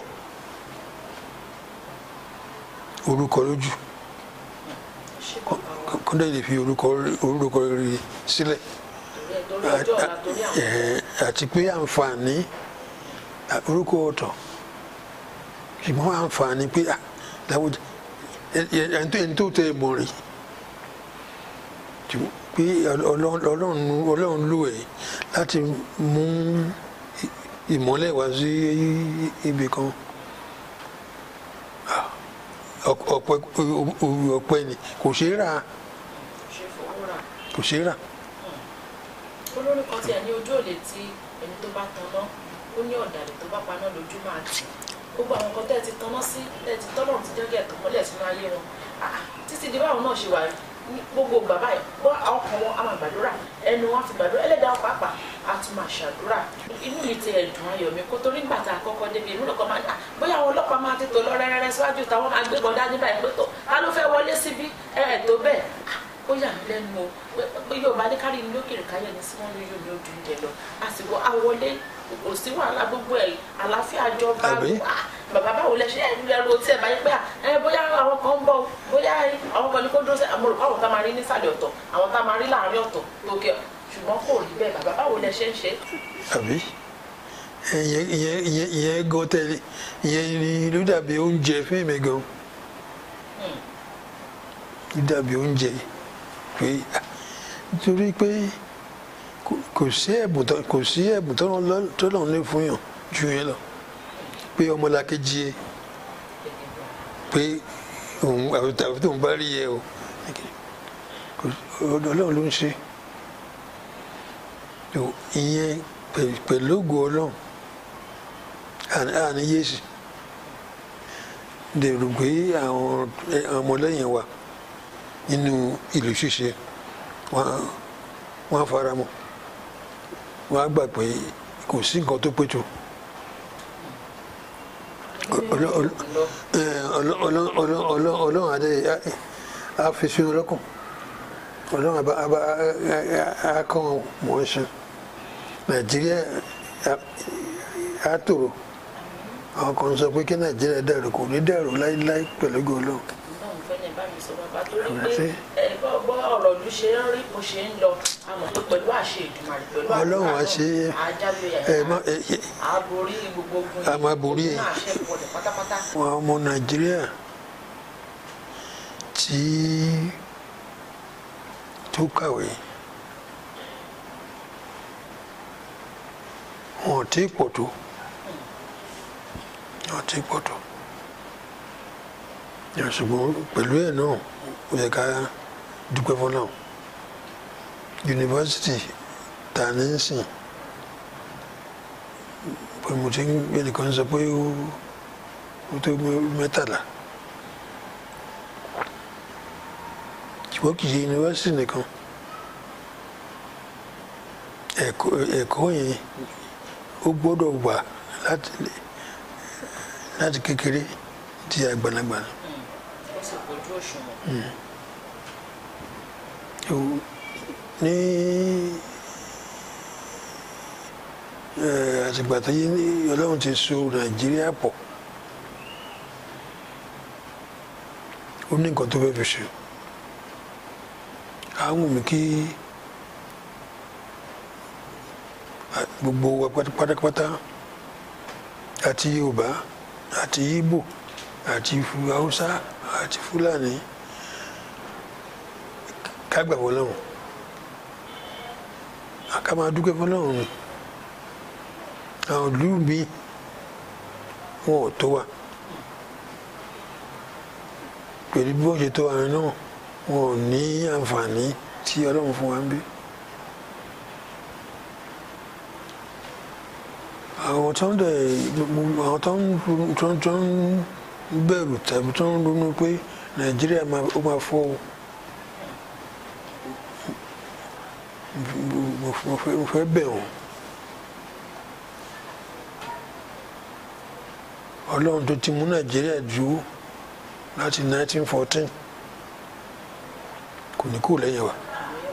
orúkọ lójú ṣé bàbá wa kán dẹ̀ lè fi orúkọ orúkọ rere sílẹ̀ torí ẹ torí ọjọ́ ọ̀la torí àwọn Ẹ̀, àti pé àǹfààní à, orúkọ ọ̀tọ̀ ṣùgbọ́n àǹfààní pé à, láwùjọ ẹ- ẹ- ẹni tó- ẹni tó tẹ ẹ mọ̀ rí Ṣùgbọ́n pé Ọlọ́run Ọlọ́run Ọlọ́run lò ẹ́ láti mú ì- ìmọ́lẹ̀ wá sí ibì kan À, ọ̀pẹ ọ̀pẹ ni kò ṣeé rà ṣe fowó rà kò ṣeé rà olórí kan tiẹ̀ ní ojú òde tí ẹni tó bá tanná ó ní ọ̀dàlẹ̀ tó bá paná lójú máa tì gbogbo àwọn nǹkan tẹ́ ẹ ti tanná sí tẹ́ ẹ ti tọ́lọ̀ ti jẹ́ kí ẹ̀ tàn mọ́lẹ̀ sínú ayé wọn Ah, títí di báwọn náà ṣe wà ní gbogbo bàbá yìí bọ́ àwọn kan wọn á máa gbàdúrà ẹnu wọn á fi gbàdúrà ẹlẹ́dàá pàápàá á tún máa ṣàdúrà inú mi ti ẹ̀dùn ayọ̀ mi kó torí nígbà tá a kọ́kọ́ débi inú lọ́kọ́ máa ní "Ah, bóyá àwọn ọlọ́pàá máa ti tò lọ rẹ́rẹ́rẹ́ síwájú táwọn máa gbé bọ́dá nígbà yẹn pé tó ta ló fẹ́ wọlé síbí ẹ̀ ẹ̀ tó bẹ́ẹ̀ Ah, ó yà mí lẹ́nu o pé pé yorùbá ní kárí ní lókèrè káyọ̀ ní sí wọn ní yóò ní ojú oúnjẹ lọ àsìkò àwọlé kò sí wàhálà gbogbo ẹ̀ àlàáfíà jọba Àbí? Ah, bàbá báwo lẹ ṣe ẹ ń lẹrú tí ẹ bá yẹ pé ẹ bóyá àwọn kan ń bọ̀ o, bóyá àwọn kan ní kó dúró sí àmọ́ rò àwọn tá a máa rí nísàlẹ̀ ọ̀tọ̀ àwọn tá a máa rí láàárín ọ̀tọ̀ lókè ṣùgbọ́n kò rí bẹ́ẹ̀ bàbá báwo lẹ ṣe ń ṣe àbí ìyẹn ìyẹn ìyẹn ìyẹn gan tẹ́lẹ̀ ìyẹn ni ló dàbí oúnjẹ fún èmi gan ló dàbí oúnjẹ pé ah, nítorí pé kò- kò sí ẹ̀bùn tó kò sí ẹ̀bùn tó lọ́n tó lọ́n lè fún yàn ju yẹn lọ pé ọmọlàkejì ẹ pé òun àwọn tó ń bá rí ẹ o kò- ọlọ́run ló ń ṣe tó ìyẹn pẹ̀- pẹ̀lú ògo ọlọ́run àní- àní yéèsì dèrò pé àwọn ẹ- àwọn ọmọlẹ́yìn wa nínú ìlú ṣíṣe wọ́n wọ́n á fara mọ́ wọ́n á gbà pé kò sí nǹkan tó pé tó Ọlọ́- ọlọ́- eh, ọlọ́- ọlọ́- ọlọ́- ọlọ́- ọlọ́run adé á fi sínú lọ́kàn ọlọ́run àbá àbá á kọ́ wọn mọ̀ ọ́n ṣe nàìjíríà á- á tòrò àwọn kan sọ pé kí nàìjíríà dàrú kò ní dàrú láíláí pẹ̀lú gòlò Ọlọ́run fẹ́ ní bá mi sọ bàbá torí Ọ̀rẹ́ pé sí. ẹ bọ́ bọ́ ọ̀rọ̀ ìlú ṣe ń rí bó ṣe ń lọ àmọ́ pé pẹ̀lú àṣẹ Èdùmàrè pẹ̀lú Ọlọ́run á ṣe é. àjábọ̀ ẹ má ẹ ẹ àborí gbogbo ogun A máa borí ẹ̀. náà àṣẹ ìpọ̀lẹ̀ pátápátá. àwọn ọmọ nàìjíríà tí tó kàwé wọn ò tí ì pọ̀ tó wọn ò tí ì pọ̀ tó Yà, ṣùgbọ́n pẹ̀lú ẹ̀ náà ó yẹ ká dúpẹ́ fún náà yunifásitì ta ní í sìn pé mo ti ń ẹnìkan sọ pé ó ó tó mẹ́tàlá ṣùgbọ́n kì í ṣe yunifásitì nìkan ẹ̀kọ́ ẹ̀kọ́ yẹn ó gbọ́dọ̀ wà láti láti kékeré di àgbàlagbà ó sì kojú òṣùwọ̀n. Ó- ní eh, àtìgbà tó yé ní ọlọ́run ti so nàìjíríà pọ̀ ó ní nǹkan tó fẹ́ fi ṣe àwọn mi kí a- gbogbo wa pátá- pátápátá àti yorùbá àti ìgbò àti Fu- haúsá àti fúlàní ká gbà wọ́n lọ́hùn ká máa dúpẹ́ fọlọ́run ni àwọn ìlú mi wọn ò tó wa pẹ̀lú bí wọ́n ṣe tó wa náà wọn ò ní àǹfààní tí ọlọ́run fún wa ń bí. àwọn tó ń dẹ̀ àwọn tó ń tó ń tó ń bẹ̀rù tàbí tó ń ronú pé nàìjíríà máa ó máa fọ́ o. mo mo fẹ́ mo fẹ́ bẹ̀ wọ́n ọlọ́run tó ti mú nàìjíríà dúró láti 1914 kò ní kú lẹ́yìn wa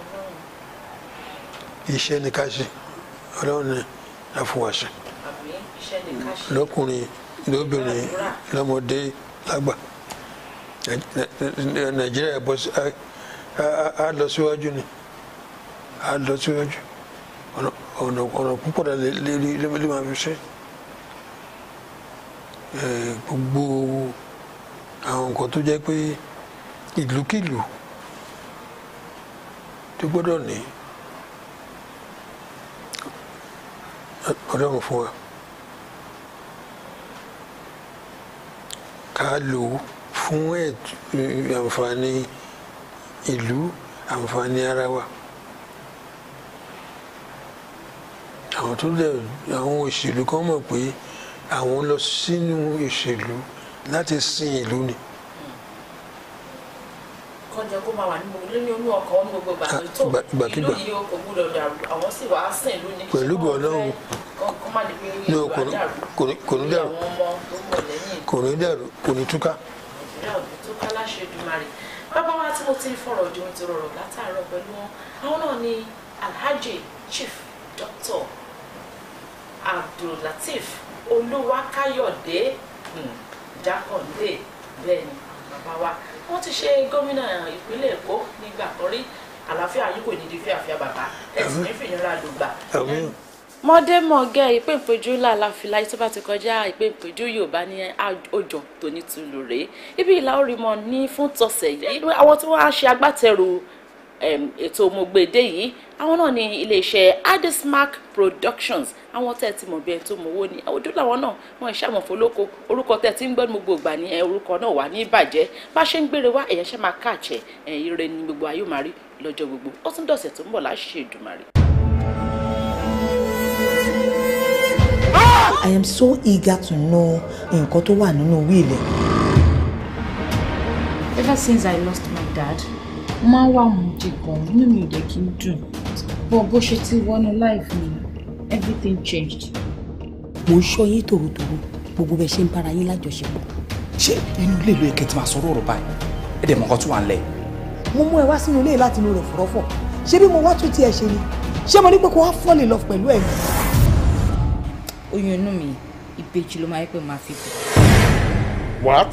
iṣẹ́ ni ká ṣe ọlọ́run ni a fún wa ṣe àbí iṣẹ́ ní ká ṣe. lọ́kùnrin lóbìnrin lọ́mọdé lágbà Nàì- nàìjíríà bọ́ sí á- á- á lọ síwájú ni á lọ síwájú ọ̀nà ọ̀nà ọ̀nà púpọ̀ dà lè lè lè lè máa fi ṣe Eh, gbogbo àwọn nǹkan tó jẹ́ pé ìlúkìlú tó gbọ́dọ̀ ní ọlọ́run fún wa. ká lò ó fún ẹ̀t- ẹ̀, àǹfààní ìlú àǹfààní ara wa àwọn tó dẹ̀ àwọn òṣèlú kan mọ̀ pé àwọn lọ sínú ìṣèlú láti sin ìlú ni kọjá kó máa wà ní gbogbo nínú inú ọkọ̀ wọn ní gbogbo ìgbà Ah, tó ìgbà- ìgbàkígbà. ìlú yìí ó kò gbúdọ̀ dàrú àwọn sì wàá sìn ìlú ní Pẹ̀lú ṣé wọn Ọlọ́run. fẹ́ kọ́ kọ́ má di pé Ní ìlú kò ní- àdàrú kò ní- kò ní lórí dàrú. àwọn ọmọ tó ń bọ̀ lẹ́yìn kò ní dàrú kò ní túká nàìjíríà ò ní tó ká láṣẹ Èdùmàrè bàbá wa tí mo ti ń fọ̀rọ̀ ju ohun ti rọrọ̀ látàárọ̀ pẹ̀lú wọn àwọn náà ni alhaji chief doctor abdullateef olúwakáyọ̀dé um, jákàndé bẹ́ẹ̀ ni bàbá wa wọ́n ti ṣe gómìnà ìpínlẹ̀ èkó nígbà kan rí àlàáfíà yín kò ní di fíàfíà bàbá ẹ sì ní fìnira lùgbà àmín mọ́dẹ́mọ̀gẹ́ ìpéǹpéjú làlàfíà tó bá ti kọjá ìpéǹpéjú yorùbá ní òjò tó ní tùlù rèé ibi ìlà orí mọ ní fún tọ̀sẹ̀ yìí àwọn tí wọ́n á ṣe agbátẹrù em, ètò mọ̀gbẹ́dẹ́ yìí àwọn náà ní iléeṣẹ́ adesmark productions àwọn tẹ́ ẹ ti mọ̀ bí ẹni tó mọ owó ni ojú làwọn náà wọ́n ṣe àmọ̀fó lóko orúkọ tẹ́ ẹ ti ń gbọ́ ní gbogbo ìgbà ní ẹ, orúkọ náà wà ní ìbàjẹ́ bá ṣe ń gbére wá ẹ̀yẹ́ ṣe máa káàkiri ẹ̀ ire ni gbogbo ayé máa rí lọ́jọ́ gbogbo ó tún dọ̀sẹ̀ tó ń bọ̀ láṣẹ Èdùmàrè. I am so eager to know nǹkan tó wà nínú wíìlì. ever since i lost my dad mo máa ń wà mú jí gan inú mi ò dé kí n dùn bọ́ bó ṣe ti wọnú life mi everything changed. mo ń ṣọ́ yín tòrótòró gbogbo bẹ ṣe ń bára yín lájọṣepọ̀. ṣé inú ilé ìlú ẹ̀kẹ́ ti máa sọ̀rọ̀ ọ̀rọ̀ báyìí ẹ̀ dẹ̀ mọ̀ nǹkan tó wà ń lẹ̀. mo mú ẹ wá sínú ilé láti inú rẹ̀ fọ̀rọ̀fọ̀ ṣé bí mo wá tún tiẹ̀ ṣe ni ṣé mo ní pé kó wá fall in love pẹ̀lú ẹ̀ mi. oyún inú mi ìbejì ló máa yẹ pé màá fi bẹ̀. What?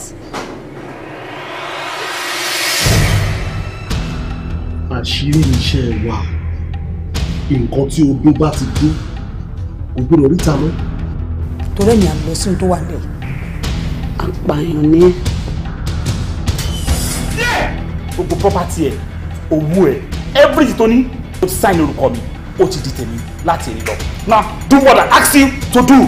àṣírí iṣẹ́ wa nǹkan tí odó bá ti dún kò gbọdọ̀ ríta mọ́. torí ẹ̀yìn àlọ́ sí ohun tó wà nílẹ̀. apààyàn ni ẹ́. gbogbo property ẹ̀ owó ẹ̀ everything tó ní ó ti sign orúkọ mi ó ti di tèmi láti èyí lọ now do what I ask you to do.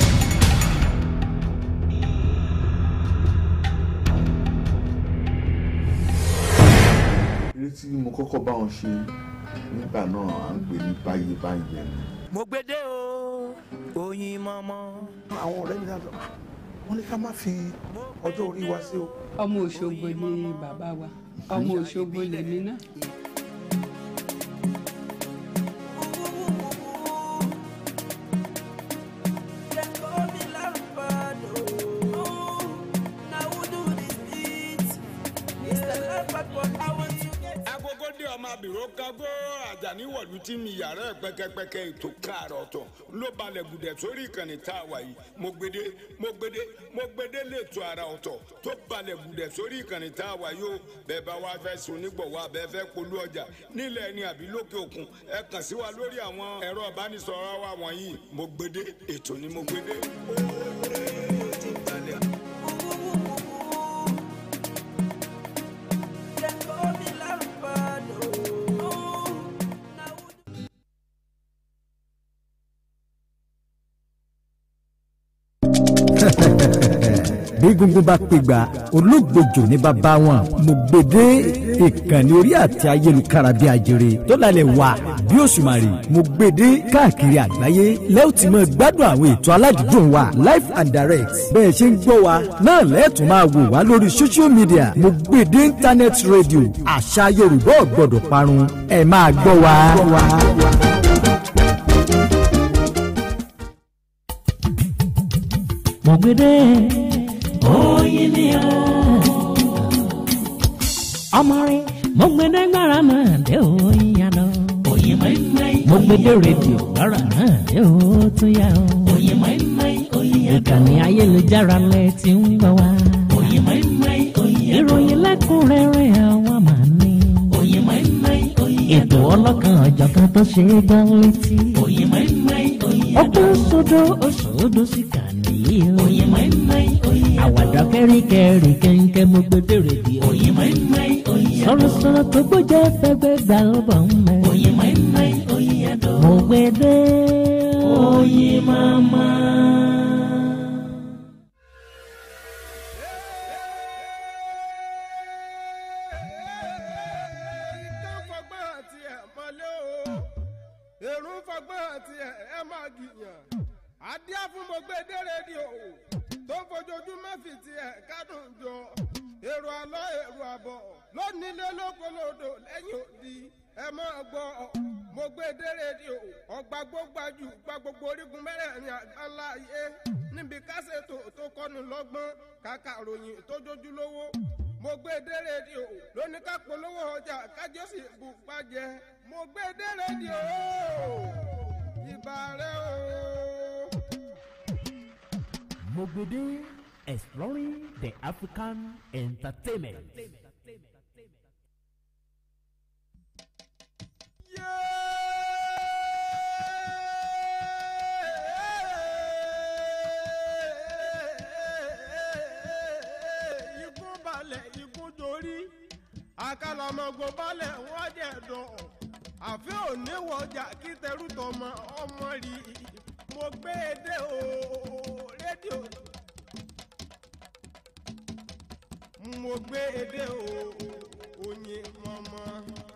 eré tí mo kọ́kọ́ bá wọn ṣe nígbà náà à ń pè ní báyé báyé ni. mo gbede o oyin mọ́mọ́. àwọn ọ̀rẹ́ mi dáadọ́ wọ́n ní ká má fi ọjọ́ orí wa sí o. ọmọ òṣogbo ni bàbá wa ọmọ òṣogbo lèmi náà. agogo dé ọmọ abìrò kágó àjàní wọ̀lú tí mi yàrá ẹ̀ pẹ́kẹ́pẹ́kẹ́ ètò káàrọ̀ ọ̀tọ̀ ló balẹ̀ gùdẹ̀ sórí ìkànnì tá a wà yìí mo gbede mo gbede mo gbede lẹ́tọ̀ ara ọ̀tọ̀ tó balẹ̀ gùdẹ̀ sórí ìkànnì tá a wà yìí o bẹ́ẹ̀ bá wá fẹ́ sun nígbọ̀wọ́ abẹ́ fẹ́ polú ọjà nílẹ̀ ẹni àbí lókè òkun ẹ kàn sí wa lórí àwọn ẹ̀rọ ìbánisọ̀rọ̀ wa wọ̀nyí mo gbede ètò ni mo gbede. ó ti balẹ̀. bí gungun bá pègbà olóògbòjò ní bàbá wọn mo gbèdé ìkànnì orí àti ayélujára bí ajere tó lálẹ́ wà bí òṣùmàrè mo gbèdé káàkiri àgbáyé lẹ́yìn tí mo gbádùn àwọn ètò aládùúgbò wa live and direct bẹ́ẹ̀ ṣe ń gbọ́ wa náà lẹ́ẹ̀tún máa wò wá lórí social media mo gbèdé internet radio àṣà yorùbá ò gbọ́dọ̀ parun ẹ máa gbọ́ wa. mo gbede oyin ni o. ọmọ rẹ mo gbede gbára náà dé oyin ya lọ. oyin mẹ́mẹ́ mo gbede rédíò gbára náà dé o tún yá o. oyin mẹ́mẹ́ oyin ya lọ. ìkànnì ayélujára lẹ ti ń gbọ́ wá. oyin mẹ́mẹ́ oyin ya lọ. ìròyìn lẹ́kùnrẹ́rẹ́ àwa máa ní. oyin mẹ́mẹ́ oyin ya lọ. ètò ọlọ́kan ọ̀jọ̀kan tó ṣe é gbọ́ létí. oyin mẹ́mẹ́ oyin ya lọ. ọgbọ́n sódò òṣòdò sí kàní yìí o. oyin mẹ́mẹ́ oyin ya lọ. àwàdà kẹ́ríkẹ́rí kẹ́ńkẹ́ mo gbẹdẹ rédíò. oyin mẹ́mẹ́ oyin ya lọ. sọ̀rọ̀sọ̀rọ̀ tó gbọ́jọ́ fẹ́gbẹ́ gbà ó bọ̀ ń mẹ́. oyin mẹ́mẹ́ oyin ya lọ. mo gbẹdẹ oyin mama. ìtàn fọgbọ́n àti ẹ̀ mọ́lé o èrò fọgbọ́n àti ẹ̀ ẹ̀ máa gìyàn adíá fún gbogbo èdè rédíò tó ń fojoojúmọ́ fi ti ẹ̀ kádùn jọ èrò àlọ́ èrò àbọ̀ lónílé lókolòdò lẹ́yìn òdi ẹ máa gbọ́ mo gbé dé rédíò ọgbà gbógbájú gba gbogbo orígun mẹ́rẹ̀ẹ̀rin àgbáńlá ayé níbi kásẹ̀tò tó kọ́ni lọ́gbọ́n kàkà ròyìn tó jójú lówó mo gbé dé rédíò lóní ká polówó ọjà kájọ sì bù pàjẹ mo gbé dé rédíò ìbà rẹ o. Mogbede exploring the African entertainment. ikú balẹ̀ ikú dorí àkàlàmọ̀gbò balẹ̀ wọ́n jẹ̀ dùn àfi òní wọjà kí tẹrú tọmọ ọmọ rí mo gbé e dé o rédíò mo gbé e dé o oyin mọ́mọ́.